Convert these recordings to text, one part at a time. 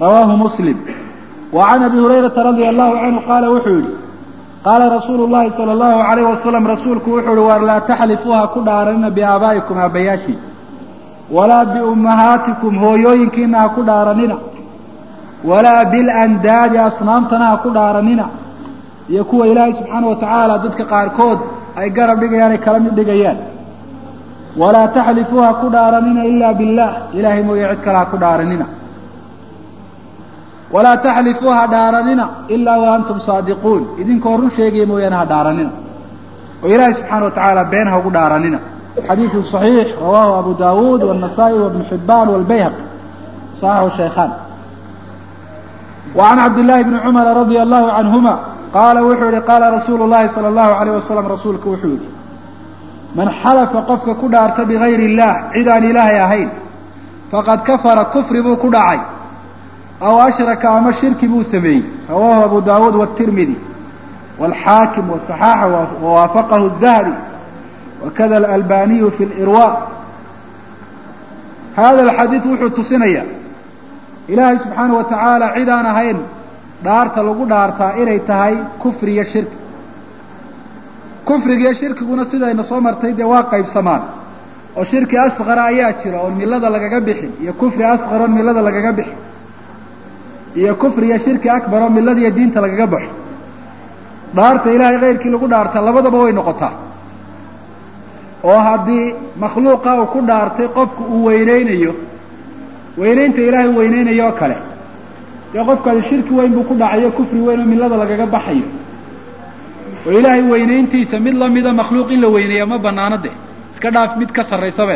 rawaahu muslim wa can abi hurayrata radia allahu canhu qaala wuxuu yidhi qaala rasuulu llahi sala allahu alayh wasalam rasuulku wuxuu yihi war laa taxlifuuha ku dhaaranina biaabaa'ikum aabbayaashii walaa biummahaatikum hooyooyinkiina ha ku dhaaranina walaa bilandaadi asnaamtana ha ku dhaaranina iyo kuwa ilaahay subxaana wa tacaala dadka qaarkood ay garab dhigayaan ay kala mid dhigayaan walaa taxlifuuha ku dhaaranina ilaa billah ilaahay mooye cid kale ha ku dhaaranina walaa taxlifuu ha dhaaranina ilaa wa antum saadiquun idinkoo run sheegaya mooyaane ha dhaaranina oo ilaahay subxaana wa tacaala been ha ugu dhaaranina xadiidu صaxiix rawaahu abu dawuud wالnasa'i wabnu xibaan wاlbayhaqi صaxixu shaykhan wa can cabdillahi bni cumara radia allahu canhuma qaala wuxuu yihi qaala rasuulu llahi sala allahu alayh wasalam rasuulku wuxuu yihi man xalafa qofka ku dhaarta bigayri illah cid aan ilaahay ahayn faqad kafara kufri buu ku dhacay aw ashraka ama shirki buu sameeyey rawaahu abu dawuud wاtirmidi wاlxaakim waصaxaaxa wawaafaqahu الdahabi wakada alalbaniyu fi lirwa hada alxadiid wuxuu tusinaya ilaahay subxaana wa tacaala cid aan ahayn dhaarta lagu dhaartaa inay tahay kufri iyo shirki kufriga iyo shirkiguna sidayna soo martay dee waa qaybsamaan oo shirki asqara ayaa jira oon millada lagaga bixin iyo kufri asqar oon millada lagaga bixin iyo kufri iyo shirki akbar oo millada iyo diinta lagaga baxo dhaarta ilaahay kayrkii lagu dhaartaa labadaba way noqotaa oo haddii makhluuqa uu ku dhaartay qofku uu weyneynayo weynaynta ilaahay weyneynayo oo kale dee qofkaasi shirki weyn buu ku dhacayo kufri weyn oo millada lagaga baxayo oo ilaahay weynayntiisa mid lamida makhluuq in la weyneeya ma banaano de iska dhaaf mid ka sarraysabe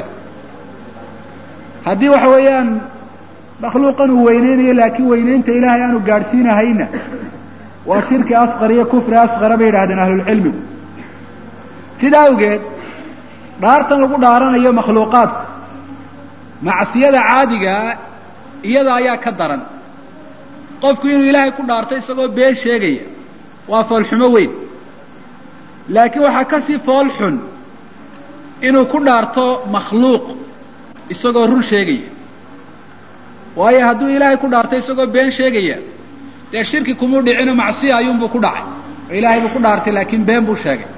haddii waxa weeyaan makhluuqan uu weyneynayo laakiin weynaynta ilaahay aanu gaadhsiinahayna waa shirki asqar iyo kufri asqara bay yidhahdeen ahlulcilmigu sidaa awgeed dhaartan lagu dhaaranayo makhluuqaadku macsiyada caadigaa iyada ayaa ka daran qofku inuu ilaahay ku dhaarto isagoo been sheegaya waa foolxumo weyn laakiin waxaa ka sii fool xun inuu ku dhaarto makhluuq isagoo run sheegaya waayo hadduu ilaahay ku dhaarto isagoo been sheegaya dee shirki kumuu dhicino macsiya ayuunbuu ku dhacay oo ilaahay buu ku dhaartay laakiin been buu sheegay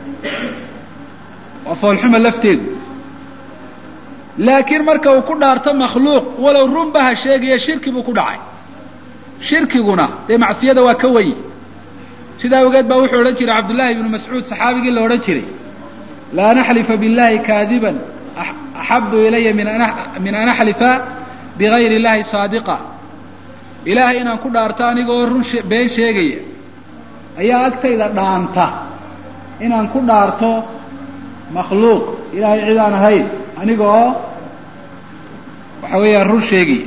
waa foolxuma lafteedu laakiin marka uu ku dhaarto makhluuq walow runba ha sheegaya shirki buu ku dhacay shirkiguna dee macsiyada waa ka wenyi sidaa awgeed baa wuxuu odhan jiray cabdullaahi ibnu mascuud saxaabigii la odhan jiray laa naxlifa billahi kaadiban axabu ilaya min an axlifa bigayri illahi saadiqa ilaahay inaan ku dhaarto anigoo run been sheegaya ayaa agtayda dhaanta inaan ku dhaarto makhluuq ilaahay cid aan ahayn aniga oo waxa weeyaan run sheegaya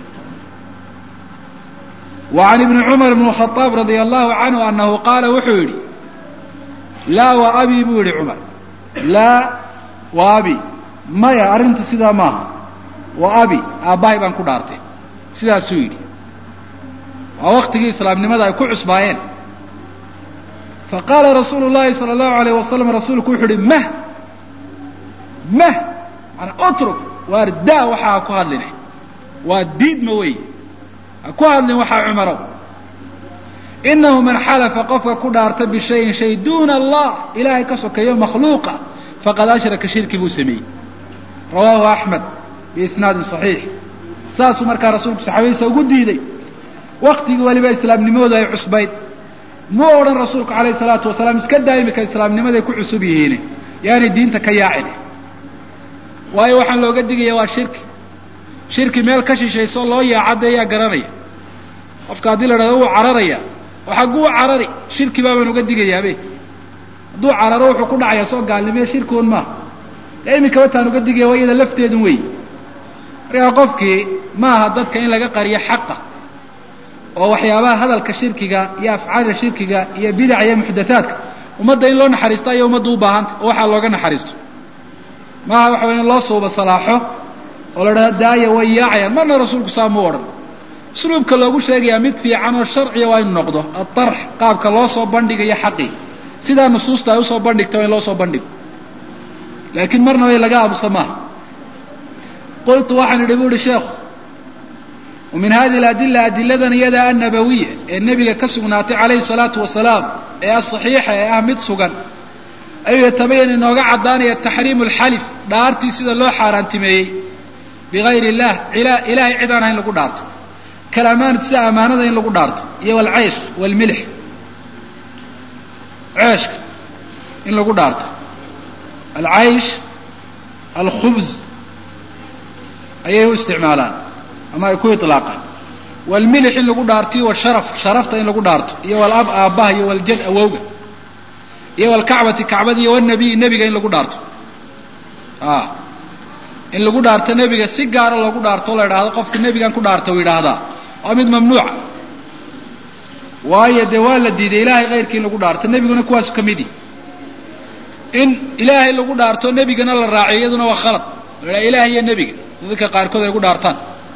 wa can ibni cumar bn khaaab radia allahu canhu anahu qaala wuxuu yidhi laa wa abi buu yihi cumar laa wa abi maya arrintu sidaa maaha wa abi aabbahay baan ku dhaartay sidaasuu yidhi waa waktigii islaamnimada ay ku cusbaayeen faqaala rasuulu llahi sala allahu alayh wasalam rasuulku wuxuu uhi mah mah manaa utruk waar daa waxaa ha ku hadline waa diidma wey ha ku hadlin waxaa cumarow inahu man xalafa qofka ku dhaarta bishayin shay duuna allah ilaahay ka sokeeyo makhluuqa faqad ashraka shirki buu sameeyey rawaahu axmed biisnaadin saxiix saasuu markaa rasuulku saxaabadiisa ugu diiday waktigii weliba islaamnimadooda ay cusbayd muu odhan rasuulku calayhi salaatu wasalaam iska daa imika islaamnimaday ku cusub yihiine yaanay diinta ka yaacin waayo waxaan looga digaya waa shirki shirki meel ka shishayso loo yaacadda ayaa garanaya qofka haddii la dhahdo wuu cararaya oo xagguu carari shirki baabaan uga digayaabe hadduu cararo wuxuu ku dhacayaa soo gaalnimee shirkiun maaha dee imikaba taan uga digaya waa iyada lafteedun wey markaa qofkii maaha dadka in laga qariyo xaqa oo waxyaabaha hadalka shirkiga iyo afcaala shirkiga iyo bidaca iyo muxdathaadka ummadda in loo naxariisto ayaa ummadda u baahanta oo waxaa looga naxariisto maaha waxa waya in loo suuba salaaxo oo la dhahdo daaya way yaacayaan marna rasuulku saa muu odhan usluubka loogu sheegayaa mid fiican oo sharciya waa inu noqdo adarx qaabka loo soo bandhigayo xaqii sidaa nusuusta ay usoo bandhigta waa in loo soo bandhigo laakiin marnaba in laga aamusa maaha qultu waxaan idhi bu uhi sheekhu wa min hadihi aladila adiladan iyada annabawiya ee nebiga ka sugnaatay calayhi salaatu wasalaam ee asaxiixa ee ah mid sugan ayuu yatabayan inooga caddaanaya taxriimu alxalif dhaartii sida loo xaaraantimeeyey bigayr illah ilaahay cid aan ahayn lagu dhaarto kalamaanad sida amaanada in lagu dhaarto iyo walcaysh walmilix ceeshka in lagu dhaarto alcaysh alkhubz ayay u isticmaalaan ama ay ku ilaaqaan walmilix in lagu dhaartiyo washaraf sharafta in lagu dhaarto iyo walab aabbaha iyo waljad awowga iyo walkacbati kacbada iyo wanabiy nebiga in lagu dhaarto a in lagu dhaarto nebiga si gaara loogu dhaarto o la idhaahdo qofka nebigan ku dhaarta u yidhaahdaa waa mid mamnuuca waayo dee waa la diiday ilaahay kayrkii in lagu dhaarto nebiguna kuwaasu ka mid yihi in ilaahay lagu dhaarto nebigana la raaciyo iyaduna waa khalad la idhaha ilahay iyo nebiga dadka qaarkood ay gu dhaartaan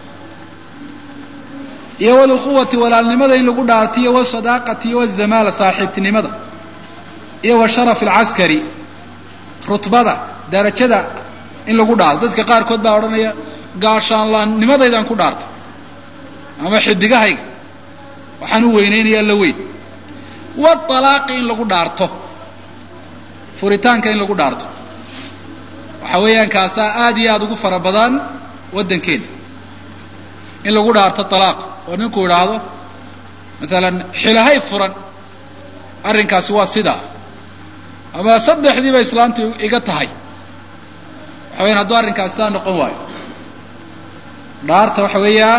iyo walukhuwati walaalnimada in lagu dhaarto iyo wasadaaqati iyo wazamaala saaxiibtinimada iyo wa sharaf alcaskari rutbada darajada in lagu dhaarto dadka qaarkood baa odhanaya gaashaanlaannimadaydan ku dhaartay ama xidigahayga waxaan u weynaynayaa la weyn waalaaqi in lagu dhaarto furitaanka in lagu dhaarto waxa weeyaan kaasaa aada iyo aada ugu fara badan waddankeena in lagu dhaarto alaaq oo ninku idhaahdo maalan xilahay furan arrinkaasi waa sidaa ama saddexdiiba islaantu iga tahay waxa weyaan hadduu arrinkaasi saa noqon waayo dhaarta waxa weeyaan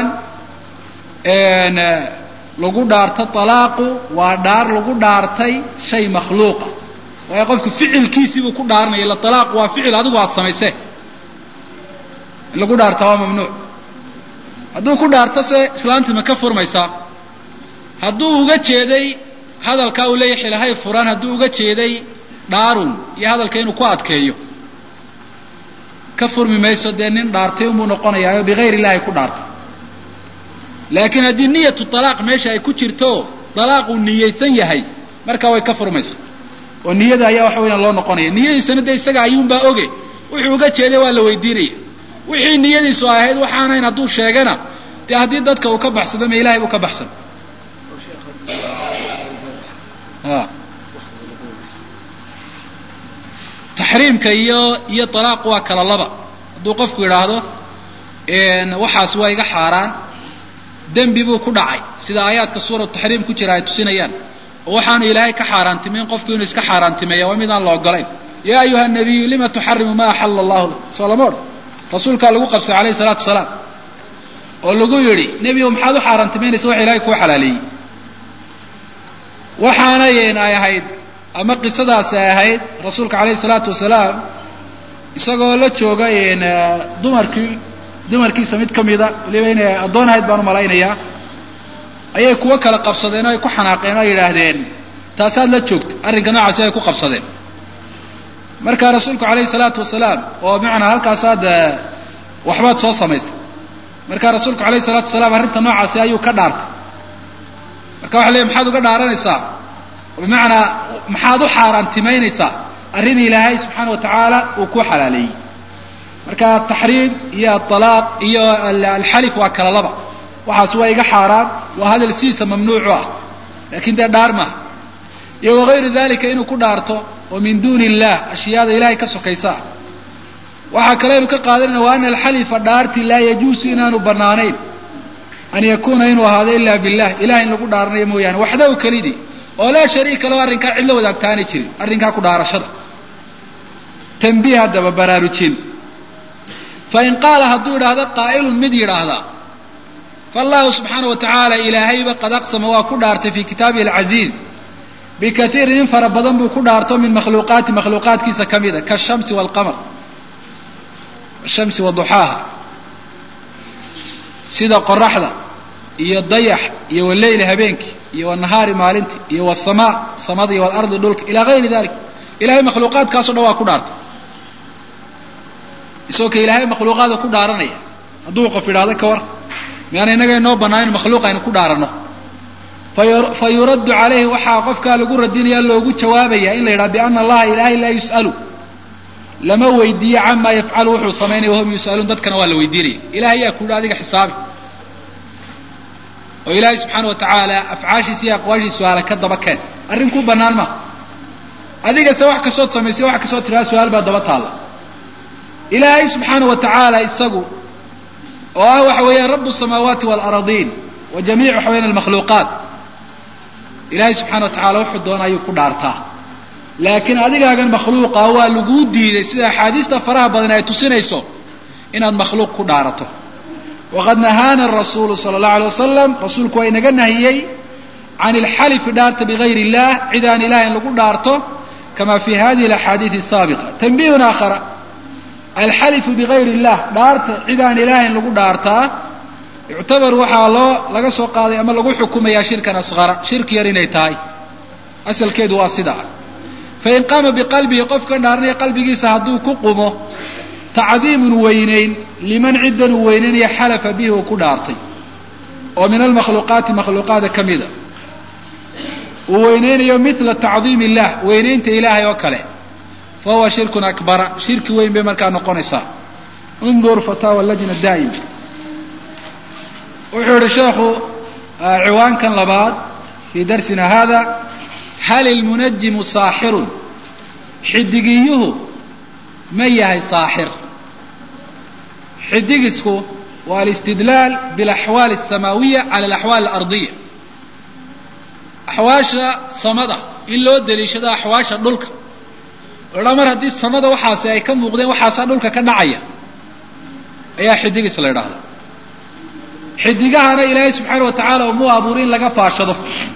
lagu dhaarto alaaqu waa dhaar lagu dhaartay shay makhluuqa waayo qofku ficilkiisiibuu ku dhaaranaya ila alaaq waa ficil adigu aada samaysee in lagu dhaarta waa mamnuuc hadduu ku dhaarto se islaantii ma ka furmaysaa hadduu uga jeeday hadalkaa uu leeyahy xilahay furan hadduu uga jeeday dhaarun iyo hadalka inuu ku adkeeyo ka furmi mayso dee nin dhaartay unbuu noqonayaa oo bigayr illahi ku dhaartay laakiin haddii niyatu talaaq meesha ay ku jirto dalaaq uu niyaysan yahay markaa way ka furmaysaa oo niyada ayaa waxa weyaan loo noqonaya niyadiisana dee isaga ayuunbaa oge wuxuu uga jeeday waa la weydiinaya wixii niyadiisu ahayd waxaanayn hadduu sheegana dee haddii dadka uu ka baxsado ma ilahay buu ka baxsan taxriimka iyo iyo talaaqu waa kala laba hadduu qofku yidhaahdo waxaas waa iga xaaraan dembi buu ku dhacay sida aayaadka suuratu taxriim ku jira ay tusinayaan oo waxaanu ilaahay ka xaaraantimayn qofku inuu iska xaaraantimeeya waa mid aan la ogolayn yaa ayuha nabiyu lima tuxarimu ma axala allahu soo lama odhan rasuulkaa lagu qabsay alayhi salaatu wasalaam oo lagu yidhi nebigo maxaad u xaaraantimaynaysa waxa ilahay kuu xalaaleeyey waxaanayn ay ahayd ama qisadaasi ay ahayd rasuulka alayhi salaatu wasalaam isagoo la jooga dumarkii dumarkiisa mid ka mida waliba inay addoon ahayd baan u malaynayaa ayay kuwo kala qabsadeen oo ay ku xanaaqeen oo ay yidhaahdeen taasaad la joogta arrinka noocaasi ay ku qabsadeen marka rasuulku alayhi salaatu wasalaam oo bimacnaa halkaasaad waxbaad soo samaysay marka rasuulku alayhi salaatu wasalaam arrinta noocaasi ayuu ka dhaartay marka waxa leey maxaad uga dhaaranaysaa bimacnaa maxaad u xaaraantimaynaysaa arrin ilaahay subxaana wa tacaala uu ku xalaaleeyey marka taxriim iyo alaaq iyo alxalif waa kala laba waxaas waa iga xaaraan waa hadal sidiisa mamnuucu ah laakiin dee dhaar maaha iyo wagayru dalika inuu ku dhaarto oo min duuni illah ashyaada ilahay ka sokaysa ah waxaa kaleynu ka qaadanayna wa ana alxalifa dhaarti laa yajuusu inaanu banaanayn an yakuuna inuu ahaado ila billah ilahay in lagu dhaaranayo mooyaane waxdahu kelidii oo laa shariika lahu arrinkaa cid la wadaagtaanay jirin arrinkaa ku dhaarashada tanbiih haddaba baraarujin fain qaala hadduu idhaahdo qaa'ilun mid yidhaahda faallahu subxaana wa tacaala ilaahayba qad aqsama waa ku dhaartay fii kitaabihi alcaziiz bikaiirin in fara badan buu ku dhaarto min makhluuqaati makhluuqaadkiisa ka mida kaashamsi waalqamar ashamsi wa duxaaha sida qoraxda iyo dayax iyo waleyli habeenkii iyo wanahaari maalintii iyo wasamaa samada iyo walardi dhulka ilaa gayri dalik ilahay makhluuqaadkaaso dhan waa ku dhaartay isagoo ka ilaahay makhluuqaada ku dhaaranaya hadduu qof idhaahdo ka war miyaana innaga inoo bannaan in makhluuq aynu ku dhaaranno fa yuraddu calayhi waxaa qofkaa lagu radinaya loogu jawaabaya in la yidhaha biana allaha ilahay laa yus'alu lama weydiiyo camaa yafcalu wuxuu samaynaya wahum yus'aluun dadkana waa la weydiinaya ilahay yaa ku yidhi adiga xisaabi oo ilaahay subxaana wa tacaala afcaashiisa iyo aqwaashiisa su-aala ka daba keen arrin ku bannaan maha adigase wax kastood samaysay wax kastood tiraa su-aal baa daba taalla ilaahay subxaana wa tacaala isagu oo ah waxa weeyaan rabu samaawaati waalaradiin wa jamiic waxa weyaan almakhluuqaat ilaahay subxana wa tacala wuxuu doona ayuu ku dhaartaa laakiin adigaagan makhluuqa waa laguu diiday sida axaadiista faraha badan ay tusinayso inaad makhluuq ku dhaarato waqad nahaana rasuulu sala allahu alay wasalam rasuulku waa inaga nahiyey can ilxalifi dhaarta bigayr illah cid aan ilahay in lagu dhaarto kama fi hadihi alaxaadiidi asaabiqa tanbihun aakhara alxalifu bigayr illah dhaarta cid aan ilahay in lagu dhaartaa yuctabar waxaa loo laga soo qaaday ama lagu xukumayaa shirkan asqara shirki yar inay tahay asalkeedu waa sidaa fain qaama biqalbihi qofkan dhaaranaya qalbigiisa hadduu ku qumo tacdiimun weynayn liman ciddan uu weynaynaya xalafa bihi uu ku dhaartay oo min almakhluuqaati makhluuqaada ka mida uu weynaynayo mila tacdiim illah weynaynta ilaahay oo kale fa huwa shirkun akbara shirki weyn bay markaa noqonaysaa undur fataawa lajna daa'ima wuxuu yihi sheekhu ciwaankan labaad fii darsina hada hal ilmunajimu saaxirun xidigiyuhu ma yahay saaxir xidigisku waa alistidlaal bialaxwaali alsamaawiya cala alaxwaal alardiya axwaasha samada in loo daliishado axwaasha dhulka odha mar haddii samada waxaasi ay ka muuqdeen waxaasaa dhulka ka dhacaya ayaa xidigis la idhaahda xidigahana ilaahay subxaana wa tacaala umuu abuuri in laga faashado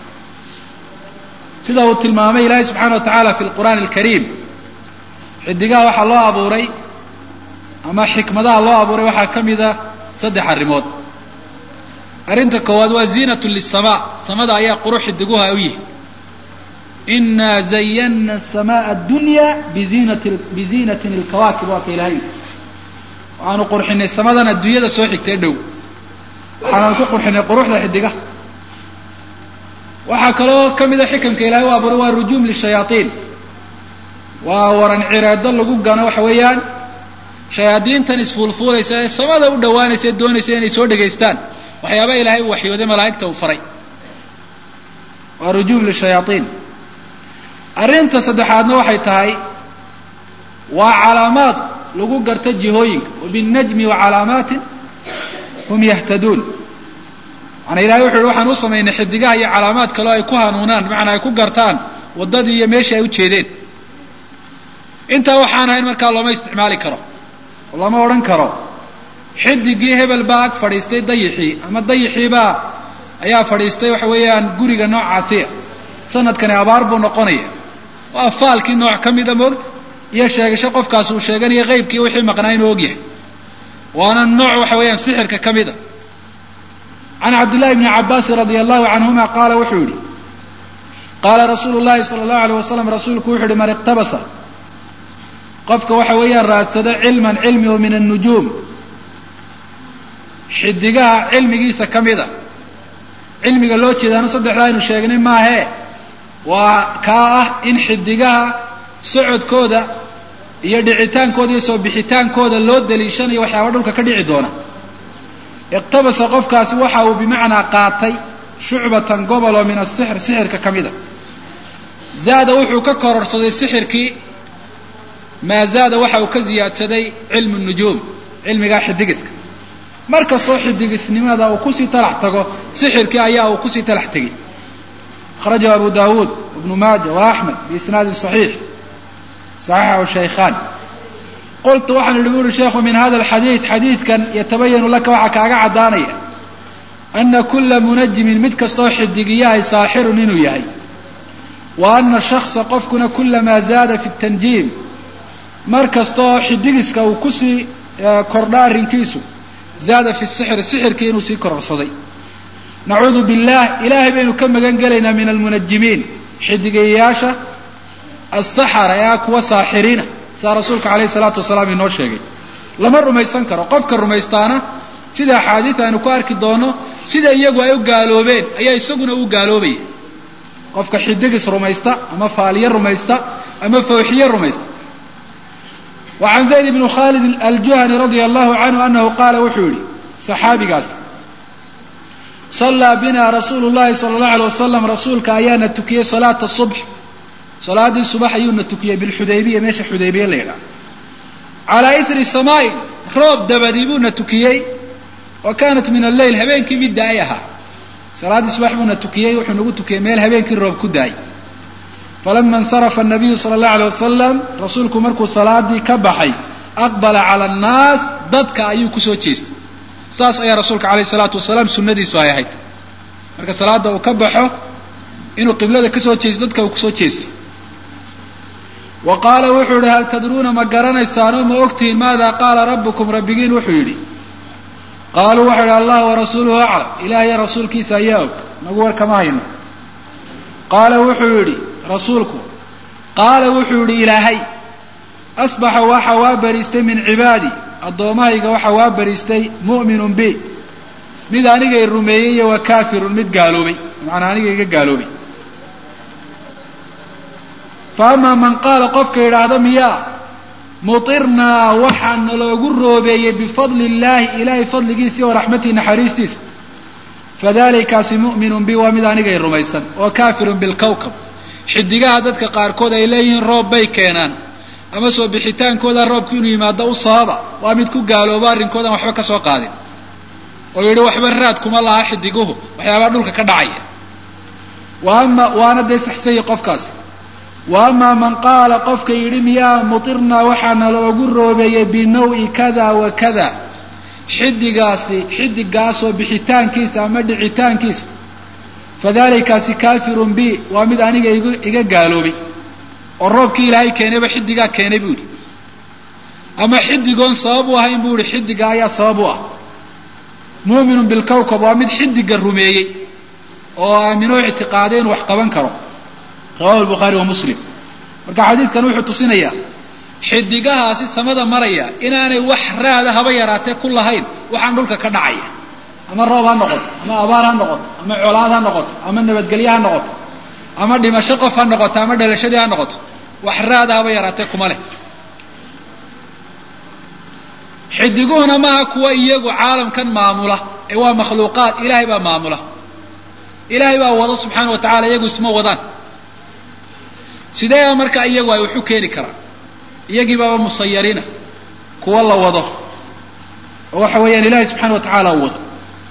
sida uu tilmaamay ilaahay subxaana wa tacaala fi lqur'aani alkariim xidigaha waxaa loo abuuray ama xikmadaha loo abuuray waxaa ka mida saddex arrimood arrinta koowaad waa ziinatu lisamaa samada ayaa qurux xidiguha u yihi inaa zayana samaa addunya biziinati biziinatin ilkawaakib waa ka ilahay waxaanu qurxinay samadan adduunyada soo xigtay dhow waxaanaan ku qurxinay quruxda xidigaha waxaa kaloo ka mida xikamka ilahay u abuuray waa rujuum lishayaaiin waa waran cireedo lagu gano waxa weeyaan shayaadiintan isfuulfuulaysa ee samada u dhawaanaysa ee doonaysa inay soo dhegaystaan waxyaaba ilahay uu waxyooday malaa'igta uu faray waa rujuum lishayaaiin arrinta saddexaadna waxay tahay waa calaamaad lagu garta jihooyinka wabinajmi wa calaamaatin hum yahtaduun maanaa ilahay wuxu uhi waxaan u samaynay xidigaha iyo calaamaad kaleo ay ku hanuunaan bimacnaa ay ku gartaan waddadii iyo meeshii ay u jeedeen intaa waxaan ahayn markaa looma isticmaali karo oo lama odhan karo xidigii hebel baa ag fadhiistay dayixii ama dayixiibaa ayaa fadhiistay waxa weeyaan guriga noocaasiya sanadkani abaar buu noqonaya waa faalkii nooc ka mida moogta iyo sheegasho qofkaas uu sheeganayo qaybkii wixii maqnaa inuu ogyahay waana nooc waxa weeyaan sixirka ka mida can cabdillahi bni cabaasin radia allahu canhuma qaala wuxuu yihi qaala rasuulu llahi sala allahu alayh wasalam rasuulku wuxu uhi man iqtabasa qofka waxa weeyaan raadsado cilman cilmi oo min annujuum xidigaha cilmigiisa ka mida cilmiga loo jeedaana saddexdaa aynu sheegnay maahee waa kaa ah in xidigaha socodkooda iyo dhicitaankooda iyo soo bixitaankooda loo daliishanayo waxyaaba dhulka ka dhici doona iqtabasa qofkaasi waxa uu bimacnaa qaatay shucbatan gobol oo min asixr sixirka ka mida zaada wuxuu ka kororsaday sixirkii maa zaada waxa uu ka ziyaadsaday cilmu nujuum cilmigaa xidigiska mar kastoo xidigisnimada uu kusii talax tago sixirkii ayaa uu kusii talax tegay akhrajahu abu dawuud ibnu maaja wa axmed biisnaadin saxiix saxiixahu shaykhaan qultu waxaan idhi buuri sheekhu min hada alxadiid xadiidkan yatabayanu laka waxaa kaaga caddaanaya ana kula munajimin mid kastoo xidigiyahay saaxirun inuu yahay wa ana shaksa qofkuna kulamaa zaada fi tanjiim mar kastaoo xidigiska uu kusii kordha arrinkiisu zaada fi sixri sixirkii inuu sii kororsaday nacuudu billaah ilaahay baynu ka magan gelaynaa min almunajimiin xidigayaasha asaxara ee ah kuwa saaxiriina sidaa rasuulka calayhi salaatu wasalaam inoo sheegay lama rumaysan karo qofka rumaystaana sida axaadiida aynu ku arki doono sida iyagu ay u gaaloobeen ayaa isaguna u gaaloobaya qofka xidigis rumaysta ama faaliye rumaysta ama fawxiye rumaysta wa can zayd bni khaalid aljuhani radia allahu canhu anahu qaala wuxuu yihi saxaabigaas sallaa bina rasuulu llahi sala allahu alay wasalam rasuulka ayaana tukiyey salaata subx salaadii subax ayuuna tukiyey bilxudaybiya meesha xudaybiya la yidhaha calaa ithri samaain roob dabadii buuna tukiyey wa kaanat min alleyl habeenkii mid da-ay ahaa salaaddii subax buuna tukiyey wuxuu nagu tukiyey meel habeenkii roob ku daayay falama insarafa anabiyu sala allahu alay wasalam rasuulku markuu salaadii ka baxay aqbala cala annaas dadka ayuu kusoo jeestay saas ayaa rasuulka calayh isalaatu wasalaam sunnadiisu ay ahayd marka salaada uu ka baxo inuu qiblada kasoo jeesto dadka uu kusoo jeesto wa qaala wuxuu yihi hal tadruuna ma garanaysaanoo ma ogtihiin maada qaala rabbukum rabbigiin wuxuu yidhi qaaluu waxau yidhi allah warasuuluhu aclam ilaahyo rasuulkiisa ayaa og nagu war kama hayno qaala wuxuu yidhi rasuulku qaala wuxuu yidhi ilaahay asbaxa waxa waa bariistay min cibaadi addoommahayga waxa waa bariistay mu'minun bi mid anigay rumeeyey iyo wa kaafirun mid gaaloobay macanaa aniga iga gaaloobay fa amaa man qaala qofka yidhaahda miyaa mutirnaa waxaa naloogu roobeeyey bifadli illaahi ilaahay fadligiisa iyo raxmatii naxariistiisa fadalikaasi mu'minun bi waa mid anigay rumaysan oo kaafirun bilkawkab xidigaha dadka qaarkood ay leeyihiin roob bay keenaan ama soo bixitaankooda roobku inuu yimaado u sababa waa mid ku gaalooba arrinkoodan waxba ka soo qaadin oo yidhi waxba raad kuma laha xidiguhu waxyaabaa dhulka ka dhacaya wa ama waana dee saxsayay qofkaasi wa amaa man qaala qofka yidhi miyaa mutirnaa waxaana loogu roobeeyey binawi kada wa kada xidigaasi xidigaasoo bixitaankiisa ama dhicitaankiisa fadalikaasi kaafirun bi waa mid aniga iga gaaloobay oo roobkii ilaahay keenayba xidigaa keenay buu yidhi ama xidigoon sabab u ahayn buu yihi xidiga ayaa sabab u ah mu'minun bilkawkab waa mid xidiga rumeeyey oo aaminoo ictiqaaday inuu wax qaban karo rawahu lbukhaari wa muslim marka xadiidkan wuxuu tusinayaa xidigahaasi samada maraya inaanay wax raada haba yaraatee ku lahayn waxaan dhulka ka dhacaya ama roob ha noqoto ama abaar ha noqoto ama colaad ha noqoto ama nabadgelye ha noqoto ama dhimasho qof ha noqoto ama dhalashadii ha noqoto wax raada haba yaraatee kuma leh xidiguhuna maaha kuwa iyagu caalamkan maamula ee waa makhluuqaad ilaahay baa maamula ilaahay baa wada subxaana wa tacala iyagu isma wadaan sidee marka iyagu ay waxu keeni karaan iyagii baaba musayariina kuwa la wado oo waxa weeyaan ilaahay subxana wa tacaala u wado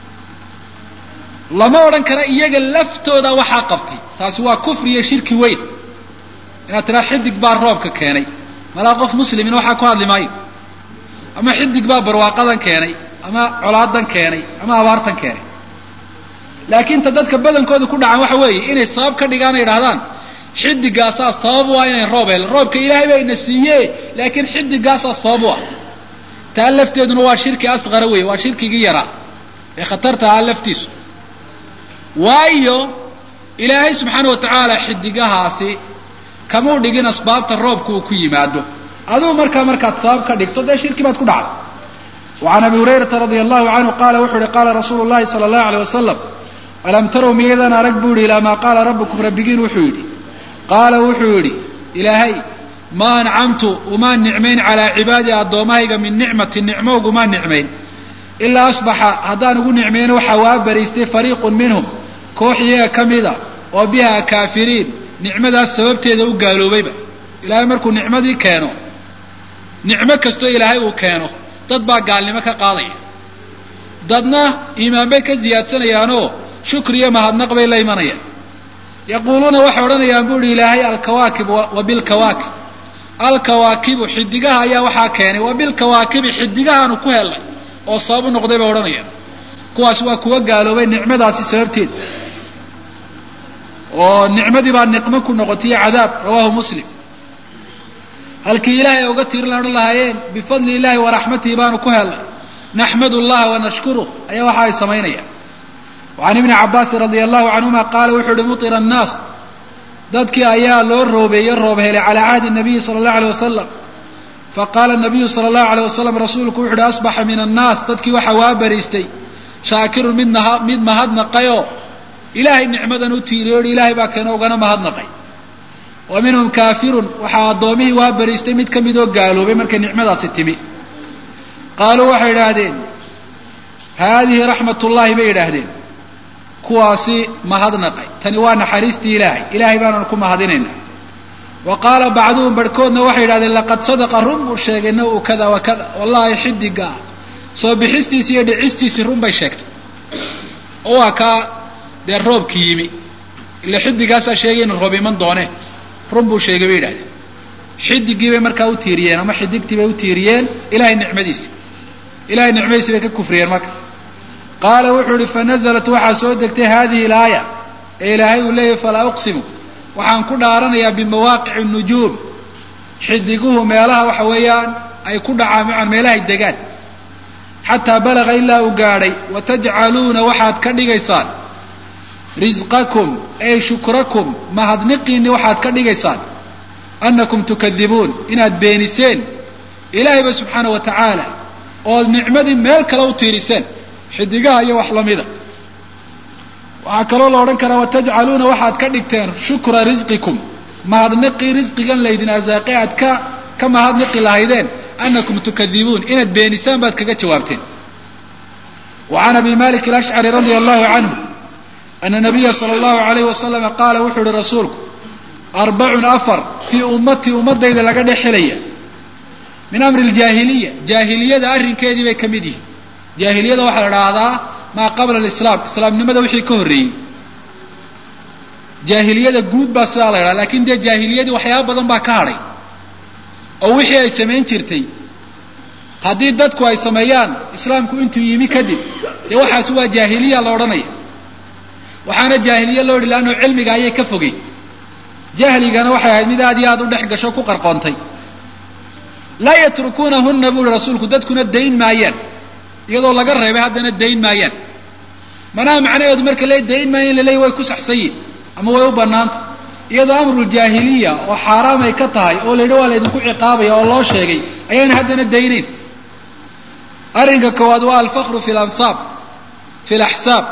lama odhan kara iyaga laftooda waxaa qabtay taasi waa kufri iyo shirki weyn inaad tiraa xidig baa roobka keenay malaa qof muslimina waxaa ku hadli maayo ama xidig baa barwaaqadan keenay ama colaadan keenay ama abaartan keenay laakiin ta dadka badankooda ku dhacan waxa weeye inay sabab ka dhigaan ay idhahdaan xidigaasaa sabab u ah inay roob helo roobka ilaahay baa ina siiye laakiin xidigaasaa sabab u ah taa lafteeduna waa shirki asqara weeye waa shirkigii yaraa ee khatarta ahaa laftiisu waayo ilaahay subxaana wa tacaala xidigahaasi kamuu dhigin asbaabta roobka uu ku yimaado aduu markaa markaad sabab ka dhigto dee shirki baad ku dhacday wacan abi hurayrata radia allahu canhu qaala wuxuu yihi qaala rasuulu llahi sala allahu aleyh wasalam alam tarow miyadan arag buu yihi ilaa maa qaala rabbukum rabbigiin wuxuu yidhi qaala wuxuu yidhi ilaahay ma ancamtu umaa nicmayn calaa cibaadii addoommahayga min nicmatin nicmo ugumaa nicmayn ilaa asbaxa haddaan ugu nicmayno waxaa waa bariistay fariiqun minhum koox iyaga ka mida oo biha kaafiriin nicmadaas sababteeda u gaaloobayba ilaahay markuu nicmadii keeno nicmo kastoo ilaahay uu keeno dad baa gaalnimo ka qaadaya dadna iimaan bay ka ziyaadsanayaanoo shukri iyo mahadnaq bay la imanayaan yaquuluuna waxay odhanayaan bu uhi ilaahay alkawaakib wa bilkawaakib alkawaakibu xidigaha ayaa waxaa keenay wa bilkawaakibi xidigahaanu ku helnay oo sabab u noqday bay odhanayaan kuwaas waa kuwa gaaloobay nicmadaasi sababteed oo nicmadii baa niqmo ku noqotay cadaab rawahu muslim halkii ilaahay uga tirin odhan lahaayeen bifadli illahi wa raxmatihi baanu ku helnay naxmadu llaha wanashkuruh ayaa waxa ay samaynayaan wacan ibni cabaasin radia allahu canhuma qaala wuxuu uhi mutira annaas dadkii ayaa loo roobeeyey roob helay calaa cahdi nabiyi sala allahu aleyh wasalam faqaala nabiyu sala allahu aleyh wasalam rasuulku wuxu uhi asbaxa min annaas dadkii waxaa waa bariistay shaakirun mid naha mid mahadnaqayoo ilaahay nicmadan u tiiriyo ohi ilaahay baa keeno ugana mahadnaqay wa minhum kaafirun waxaa addoomihii waa bariistay mid ka mid oo gaaloobay markay nicmadaasi timi qaaluu waxay idhaahdeen haadihi raxmat ullahi bay idhaahdeen kuwaasi mahadnaqay tani waa naxariistii ilaahay ilaahay baananu ku mahadinaynaa wa qaala bacduhum barhkoodna waxay yidhahdeen laqad sadaqa run buu sheegay naw kada wa kada wallahi xidiga ah soo bixistiisi iyo dhicistiisii run bay sheegtay oo waa kaa dee roobki yimi ila xidigaasaa sheegay inu roob iman doone run buu sheegay bay yidhahdeen xidigii bay markaa u tiiriyeen ama xidigtii bay u tiiriyeen ilahay nicmadiisi ilahay nicmadiisi bay ka kufriyeen marka qaala wuxuu ihi fanaزlat waxaa soo degtay hadihi اlaaya ee ilaahay uu leeyahy falaa uqsimu waxaan ku dhaaranayaa bimawaaqici الnujuum xidiguhu meelaha waxa weeyaan ay ku dhacaan maan meelahay degaan xataa balaga ilaa uu gaadhay watajcaluuna waxaad ka dhigaysaan risqakum ay shukrakum mahadniqiinni waxaad ka dhigaysaan annakum tukadibuun inaad beeniseen ilaahayba subxaana wa tacaala ood nicmadii meel kale u tiiriseen xidigaha iyo wax lamida waxaa kaloo la odhan karaa watajcaluuna waxaad ka dhigteen shukra risqikum mahadniqii risqigan laydin arsaaqe aad ka ka mahadniqi lahaydeen annakum tukadibuun inaad beenisaan baad kaga jawaabteen wa can abi malik alashcari radia allahu canhu ana nabiya sala allahu alayhi wasalama qaala wuxuu ihi rasuulku arbacun afar fii ummatii ummadayda laga dhex helaya min amri ljaahiliya jaahiliyada arrinkeedii bay ka mid yihiin jaahiliyada waxaa la idhaahdaa maa qabla alislaam islaamnimada wixii ka horreeyey jaahiliyada guud baa sidaa la ydhaha lakin dee jaahiliyadii waxyaaba badan baa ka hadhay oo wixii ay samayn jirtay haddii dadku ay sameeyaan islaamku intuu yimi kadib dee waxaasi waa jaahiliya la odhanaya waxaana jaahiliya loo yidhi leanno cilmiga ayay ka fogey jahligana waxay ahayd mid aad iyo aad u dhex gasho ku qarqoontay laa yatrukuunahunna buu ihi rasuulku dadkuna dayn maayaan iyadoo laga reebay haddana dayn maayaan manaha macnaheedu marka le dayn maayan in la leeya way ku saxsan yihin ama way u banaanta iyadoo amruljaahiliya oo xaaraam ay ka tahay oo la yidhi waa laydinku ciqaabaya oo loo sheegay ayaan haddana daynayn arrinka koowaad waa alfakru fi lansaab fi laxsaab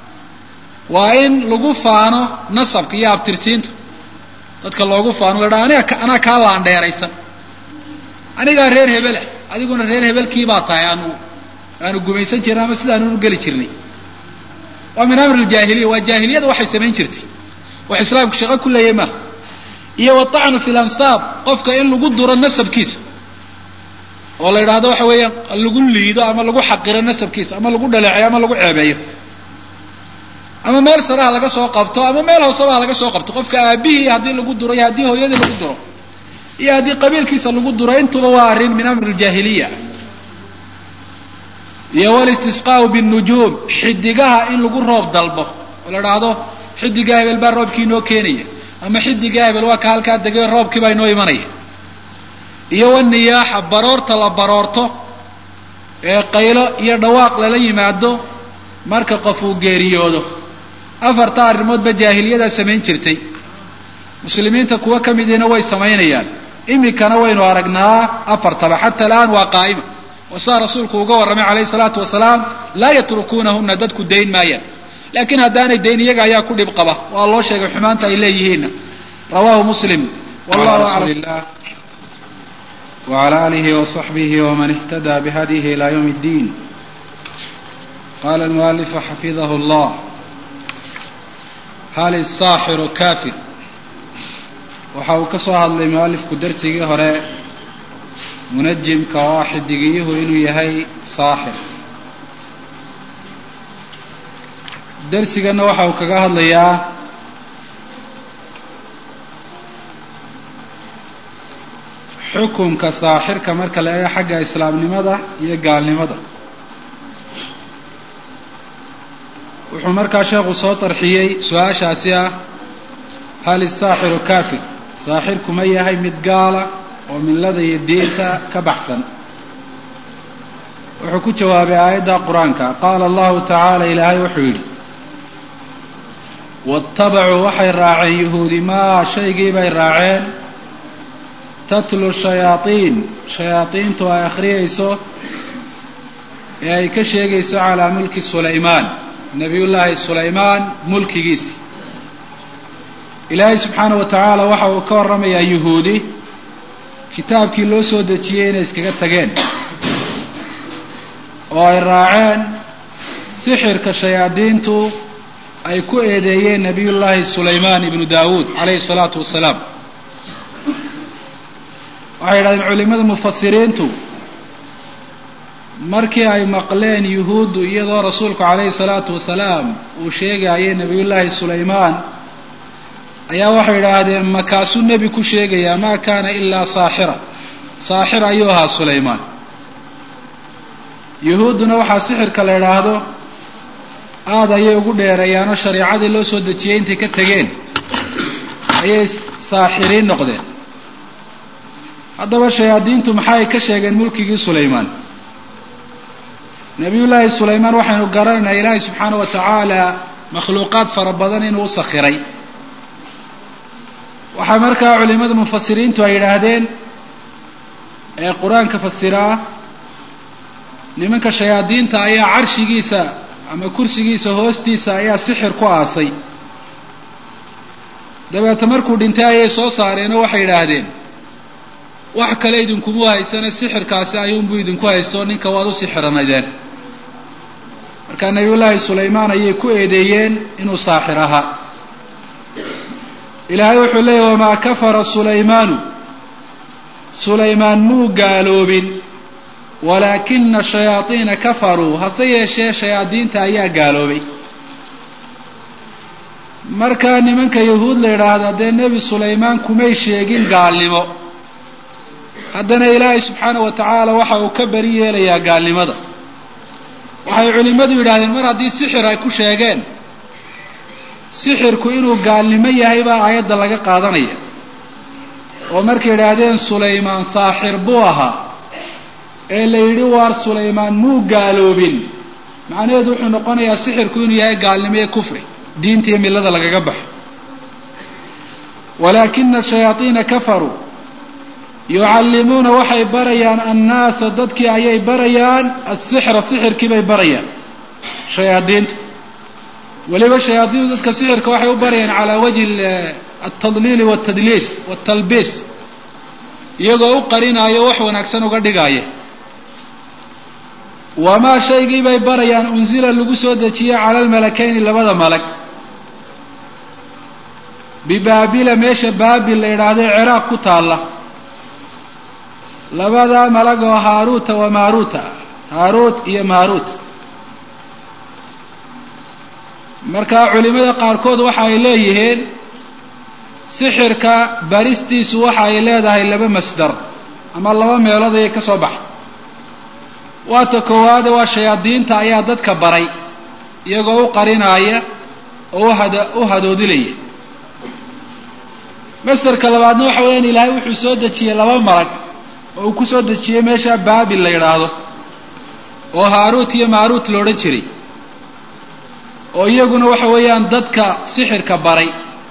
waa in lagu faano nasabka iyo abtirsiinta dadka loogu faano la dhaha aniga anaa kaa laandheeraysan anigaa reer hebelah adiguna reer hebelkii baa tahay aanu aanu gumaysan jirnay ama sidaanu u geli jirnay waa min amri ljaahiliya waa jaahiliyada waxay samayn jirtay wax islaamku shaqo ku leeyahy maaha iyo watacnu fi lansaab qofka in lagu duro nasabkiisa oo la yidhaahdo waxa weeyaan lagu liido ama lagu xaqiro nasabkiisa ama lagu dhaleeceyo ama lagu ceebeeyo ama meel saraha laga soo qabto ama meel hooseba ha laga soo qabto qofka aabihii haddii lagu duro iyo haddii hooyadii lagu duro iyo haddii qabiilkiisa lagu duro intuba waa arrin min amri ljaahiliya iyo walistisqaau binujuum xidigaha in lagu roob dalbo oo la idhaahdo xidigaa hebel baa roobkii inoo keenaya ama xidigaa hebel waa ka halkaa degay roobkii baa inoo imanaya iyo waniyaaxa baroorta la baroorto ee qaylo iyo dhawaaq lala yimaado marka qof uu geeriyoodo afarta arrimoodba jaahiliyadaa samayn jirtay muslimiinta kuwo ka midiina way samaynayaan iminkana waynu aragnaa afartaba xata alaan waa qaa'ima oo saa rasuulku uga warramay calayhi salaatu wasalaam laa yatrukuunahuna dadku dayn maayaan laakiin haddaanay dayn iyaga ayaa ku dhib qaba waa loo sheegay xumaanta ay leeyihiinna rawahu muslim wallahu aclam وعلى آله وصحبه ومن اهتدى بهديه إلى يوم الدين قال المؤلف حفظه الله هل الساحر كافر waxa uu ka soo hadlay mualifku darsigii hore munajimka oo ah xidigiyuhu inuu yahay saaxir darsiganna waxa uu kaga hadlayaa xukunka saaxirka marka la eego xagga islaamnimada iyo gaalnimada wuxuu markaa sheekhu soo tarxiyey su-aashaasi ah hal isaaxiru kafir saaxirku ma yahay mid gaala oo millada iyo diinta ka baxsan wuxuu ku jawaabay aayadda qur-aanka qaala allahu tacaala ilaahay wuxuu yidhi waattabacuu waxay raaceen yuhuudi maa shaygii bay raaceen tatlu shayaaiin shayaadiintu ay akhriyayso ee ay ka sheegayso calaa mulki sulaymaan nabiyullaahi sulaymaan mulkigiisi ilaahay subxaana wa tacaala waxa uu ka warramayaa yuhuudi kitaabkii loo soo dejiyey inay iskaga tageen oo ay raaceen sixirka shayaadiintu ay ku eedeeyeen nabiyullaahi sulaymaan ibnu daawuud calayhi salaatu wasalaam waxay yidhahdeen culimada mufasiriintu markii ay maqleen yuhuuddu iyadoo rasuulku calayhi salaatu wasalaam uu sheegayay nebiyullaahi sulaymaan ayaa waxay idhaahdeen makaasuu nebi ku sheegayaa maa kaana ilaa saaxira saaxir ayuu ahaa sulaymaan yuhuudduna waxaa sixirka la idhaahdo aada ayay ugu dheereeyaanoo shareicadii loo soo dejiyey intay ka tegeen ayay saaxiriin noqdeen haddaba shayaadiintu maxay ka sheegeen mulkigii sulaymaan nebiyullaahi sulaymaan waxaynu garanaynaa ilaahay subxaana wa tacaala makhluuqaad fara badan inuu u sakhiray waxaa markaa culimada mufasiriintu ay yidhaahdeen ee qur-aanka fasiraa nimanka shayaadiinta ayaa carshigiisa ama kursigiisa hoostiisa ayaa sixir ku aasay dabeete markuu dhintay ayay soo saareenoo waxay yidhaahdeen wax kale idinkumu haysana sixirkaasi ayuunbuu idinku haysto ninka waad u sixiranaydeen markaa nebiyullaahi sulaymaan ayay ku eedeeyeen inuu saaxir ahaa ilaahay wuxuu leeyahy wamaa kafara sulaymaanu sulaymaan muu gaaloobin walaakina shayaadiina kafaruu hase yeeshee shayaadiinta ayaa gaaloobay markaa nimanka yahuud la yidhaahda dee nebi sulaymaan kumay sheegin gaalnimo haddana ilaahay subxaana wa tacaala waxa uu ka beri yeelayaa gaalnimada waxay culimmadu yidhahdeen mar haddii sixir ay ku sheegeen sixirku inuu gaalnimo yahay baa aayadda laga qaadanaya oo markay yidhaahdeen sulaymaan saaxir buu ahaa ee la yidhi waar sulaymaan muu gaaloobin macnaheedu wuxuu noqonayaa sixirku inuu yahay gaalnimo iyo kufri diinta iyo millada lagaga baxo walaakina shayaadiina kafaruu yucallimuuna waxay barayaan annaasa dadkii ayay barayaan asixra sixirkii bay barayaan shayaadiintu weliba shayaadiintu dadka sixirka waxay u barayaan calaa wajhi altadliili waltadliis waltalbiis iyagoo u qarinaayo wax wanaagsan uga dhigaaya wamaa shaygii bay barayaan unsila lagu soo dejiyey cala almalakayni labada malag bibaabila meesha baabil la yidhaahdo ciraaq ku taalla labadaa malag oo haaruuta wa maaruuta haaruut iyo maaruut markaa culimada qaarkood waxa ay leeyihiin sixirka baristiisu waxa ay leedahay laba masdar ama laba meelood ayay ka soo baxay waata koowaade waa shayaadiinta ayaa dadka baray iyagoo u qarinaaya oo uhad u hadoodilaya masdarka labaadna waxa weeyaan ilaahay wuxuu soo dejiyey laba malag oo uu ku soo dejiyey meesha baabil la yidhaahdo oo haaruut iyo maaruut la odhan jiray oo iyaguna waxa weeyaan dadka sixirka baray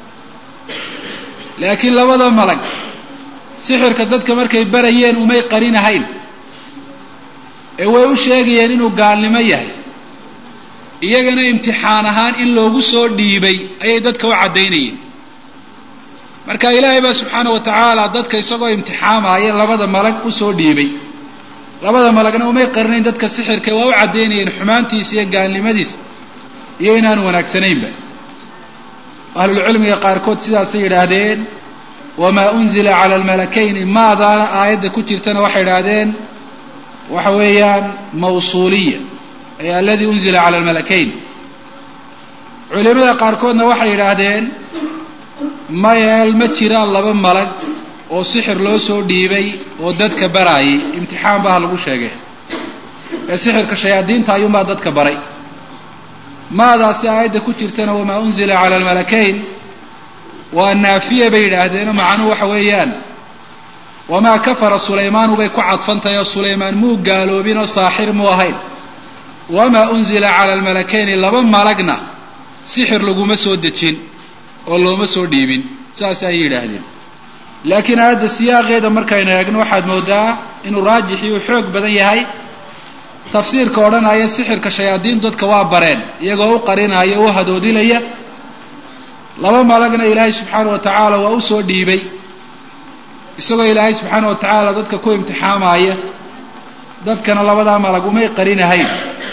laakiin labada malag sixirka dadka markay barayeen umay qarinahayn ee way u sheegayeen inuu gaalnimo yahay iyagana imtixaan ahaan in loogu soo dhiibay ayay dadka u caddaynayeen marka ilaahay baa subxaana wa tacaala dadka isagoo imtixaamaya labada malag usoo dhiibay labada malagna umay qarinayn dadka sixirka waa u caddaynayeen xumaantiisa iyo gaalnimadiisa iyo inaan wanaagsanaynba ahlulcilmiga qaarkood sidaasay yidhaahdeen wamaa unzila cala almalakayni maadaana aayadda ku jirtana waxay yidhaahdeen waxa weeyaan mawsuuliya ay aladii unzila cala almalakayn culimada qaarkoodna waxay yidhaahdeen mayeel ma jiraan laba malag oo sixir loo soo dhiibay oo dadka baraayay imtixaan baa lagu sheegay ee sixirka shayaadiinta ayuunbaa dadka baray maadaasi aayadda ku jirtana wamaa unzila cala almalakayn waa naafiya bay yidhaahdeenoo macnuhu waxa weeyaan wamaa kafara sulaymaanu bay ku cadfantahay oo sulaymaan muu gaaloobin oo saaxir muu ahayn wamaa unzila cala almalakayni laba malagna sixir laguma soo dejin oo looma soo dhiibin saas ayay yidhaahdeen laakiin aayadda siyaaqeeda markaynu eegno waxaad moodaa inuu raajixii uu xoog badan yahay tafsiirka odhanaya sixirka shayaadiintu dadka waa bareen iyagoo u qarinaya u hadoodilaya laba malagna ilaahay subxaana wa tacaala waa u soo dhiibay isagoo ilaahay subxaana wa tacaala dadka ku imtixaamaya dadkana labadaa malag umay qarinahayn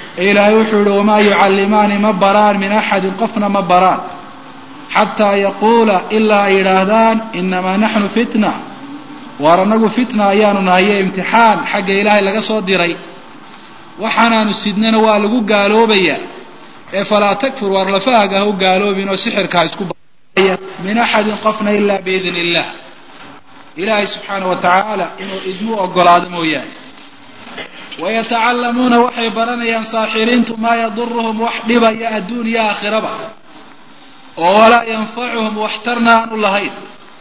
ilaahay wuxuu yihi wamaa yucallimaani ma baraan min axadin qofna ma baraan xataa yaquula ilaa ay yidhaahdaan inamaa naxnu fitna waar anagu fitna ayaanu nahayo imtixaan xagga ilaahay laga soo diray waxaanaanu sidnana waa lagu gaaloobayaa ee falaa takfur waar lafahaaga ha u gaaloobin oo sixirka ha isku min axadin qofna ilaa biidn illah ilaahay subxaana wa tacaala inuu idmu ogolaado mooyaane wayatacallamuuna waxay baranayaan saaxiriintu maa yaduruhum wax dhibaya adduun iyo aakhiraba oo walaa yanfacuhum waxtarna aanu lahayn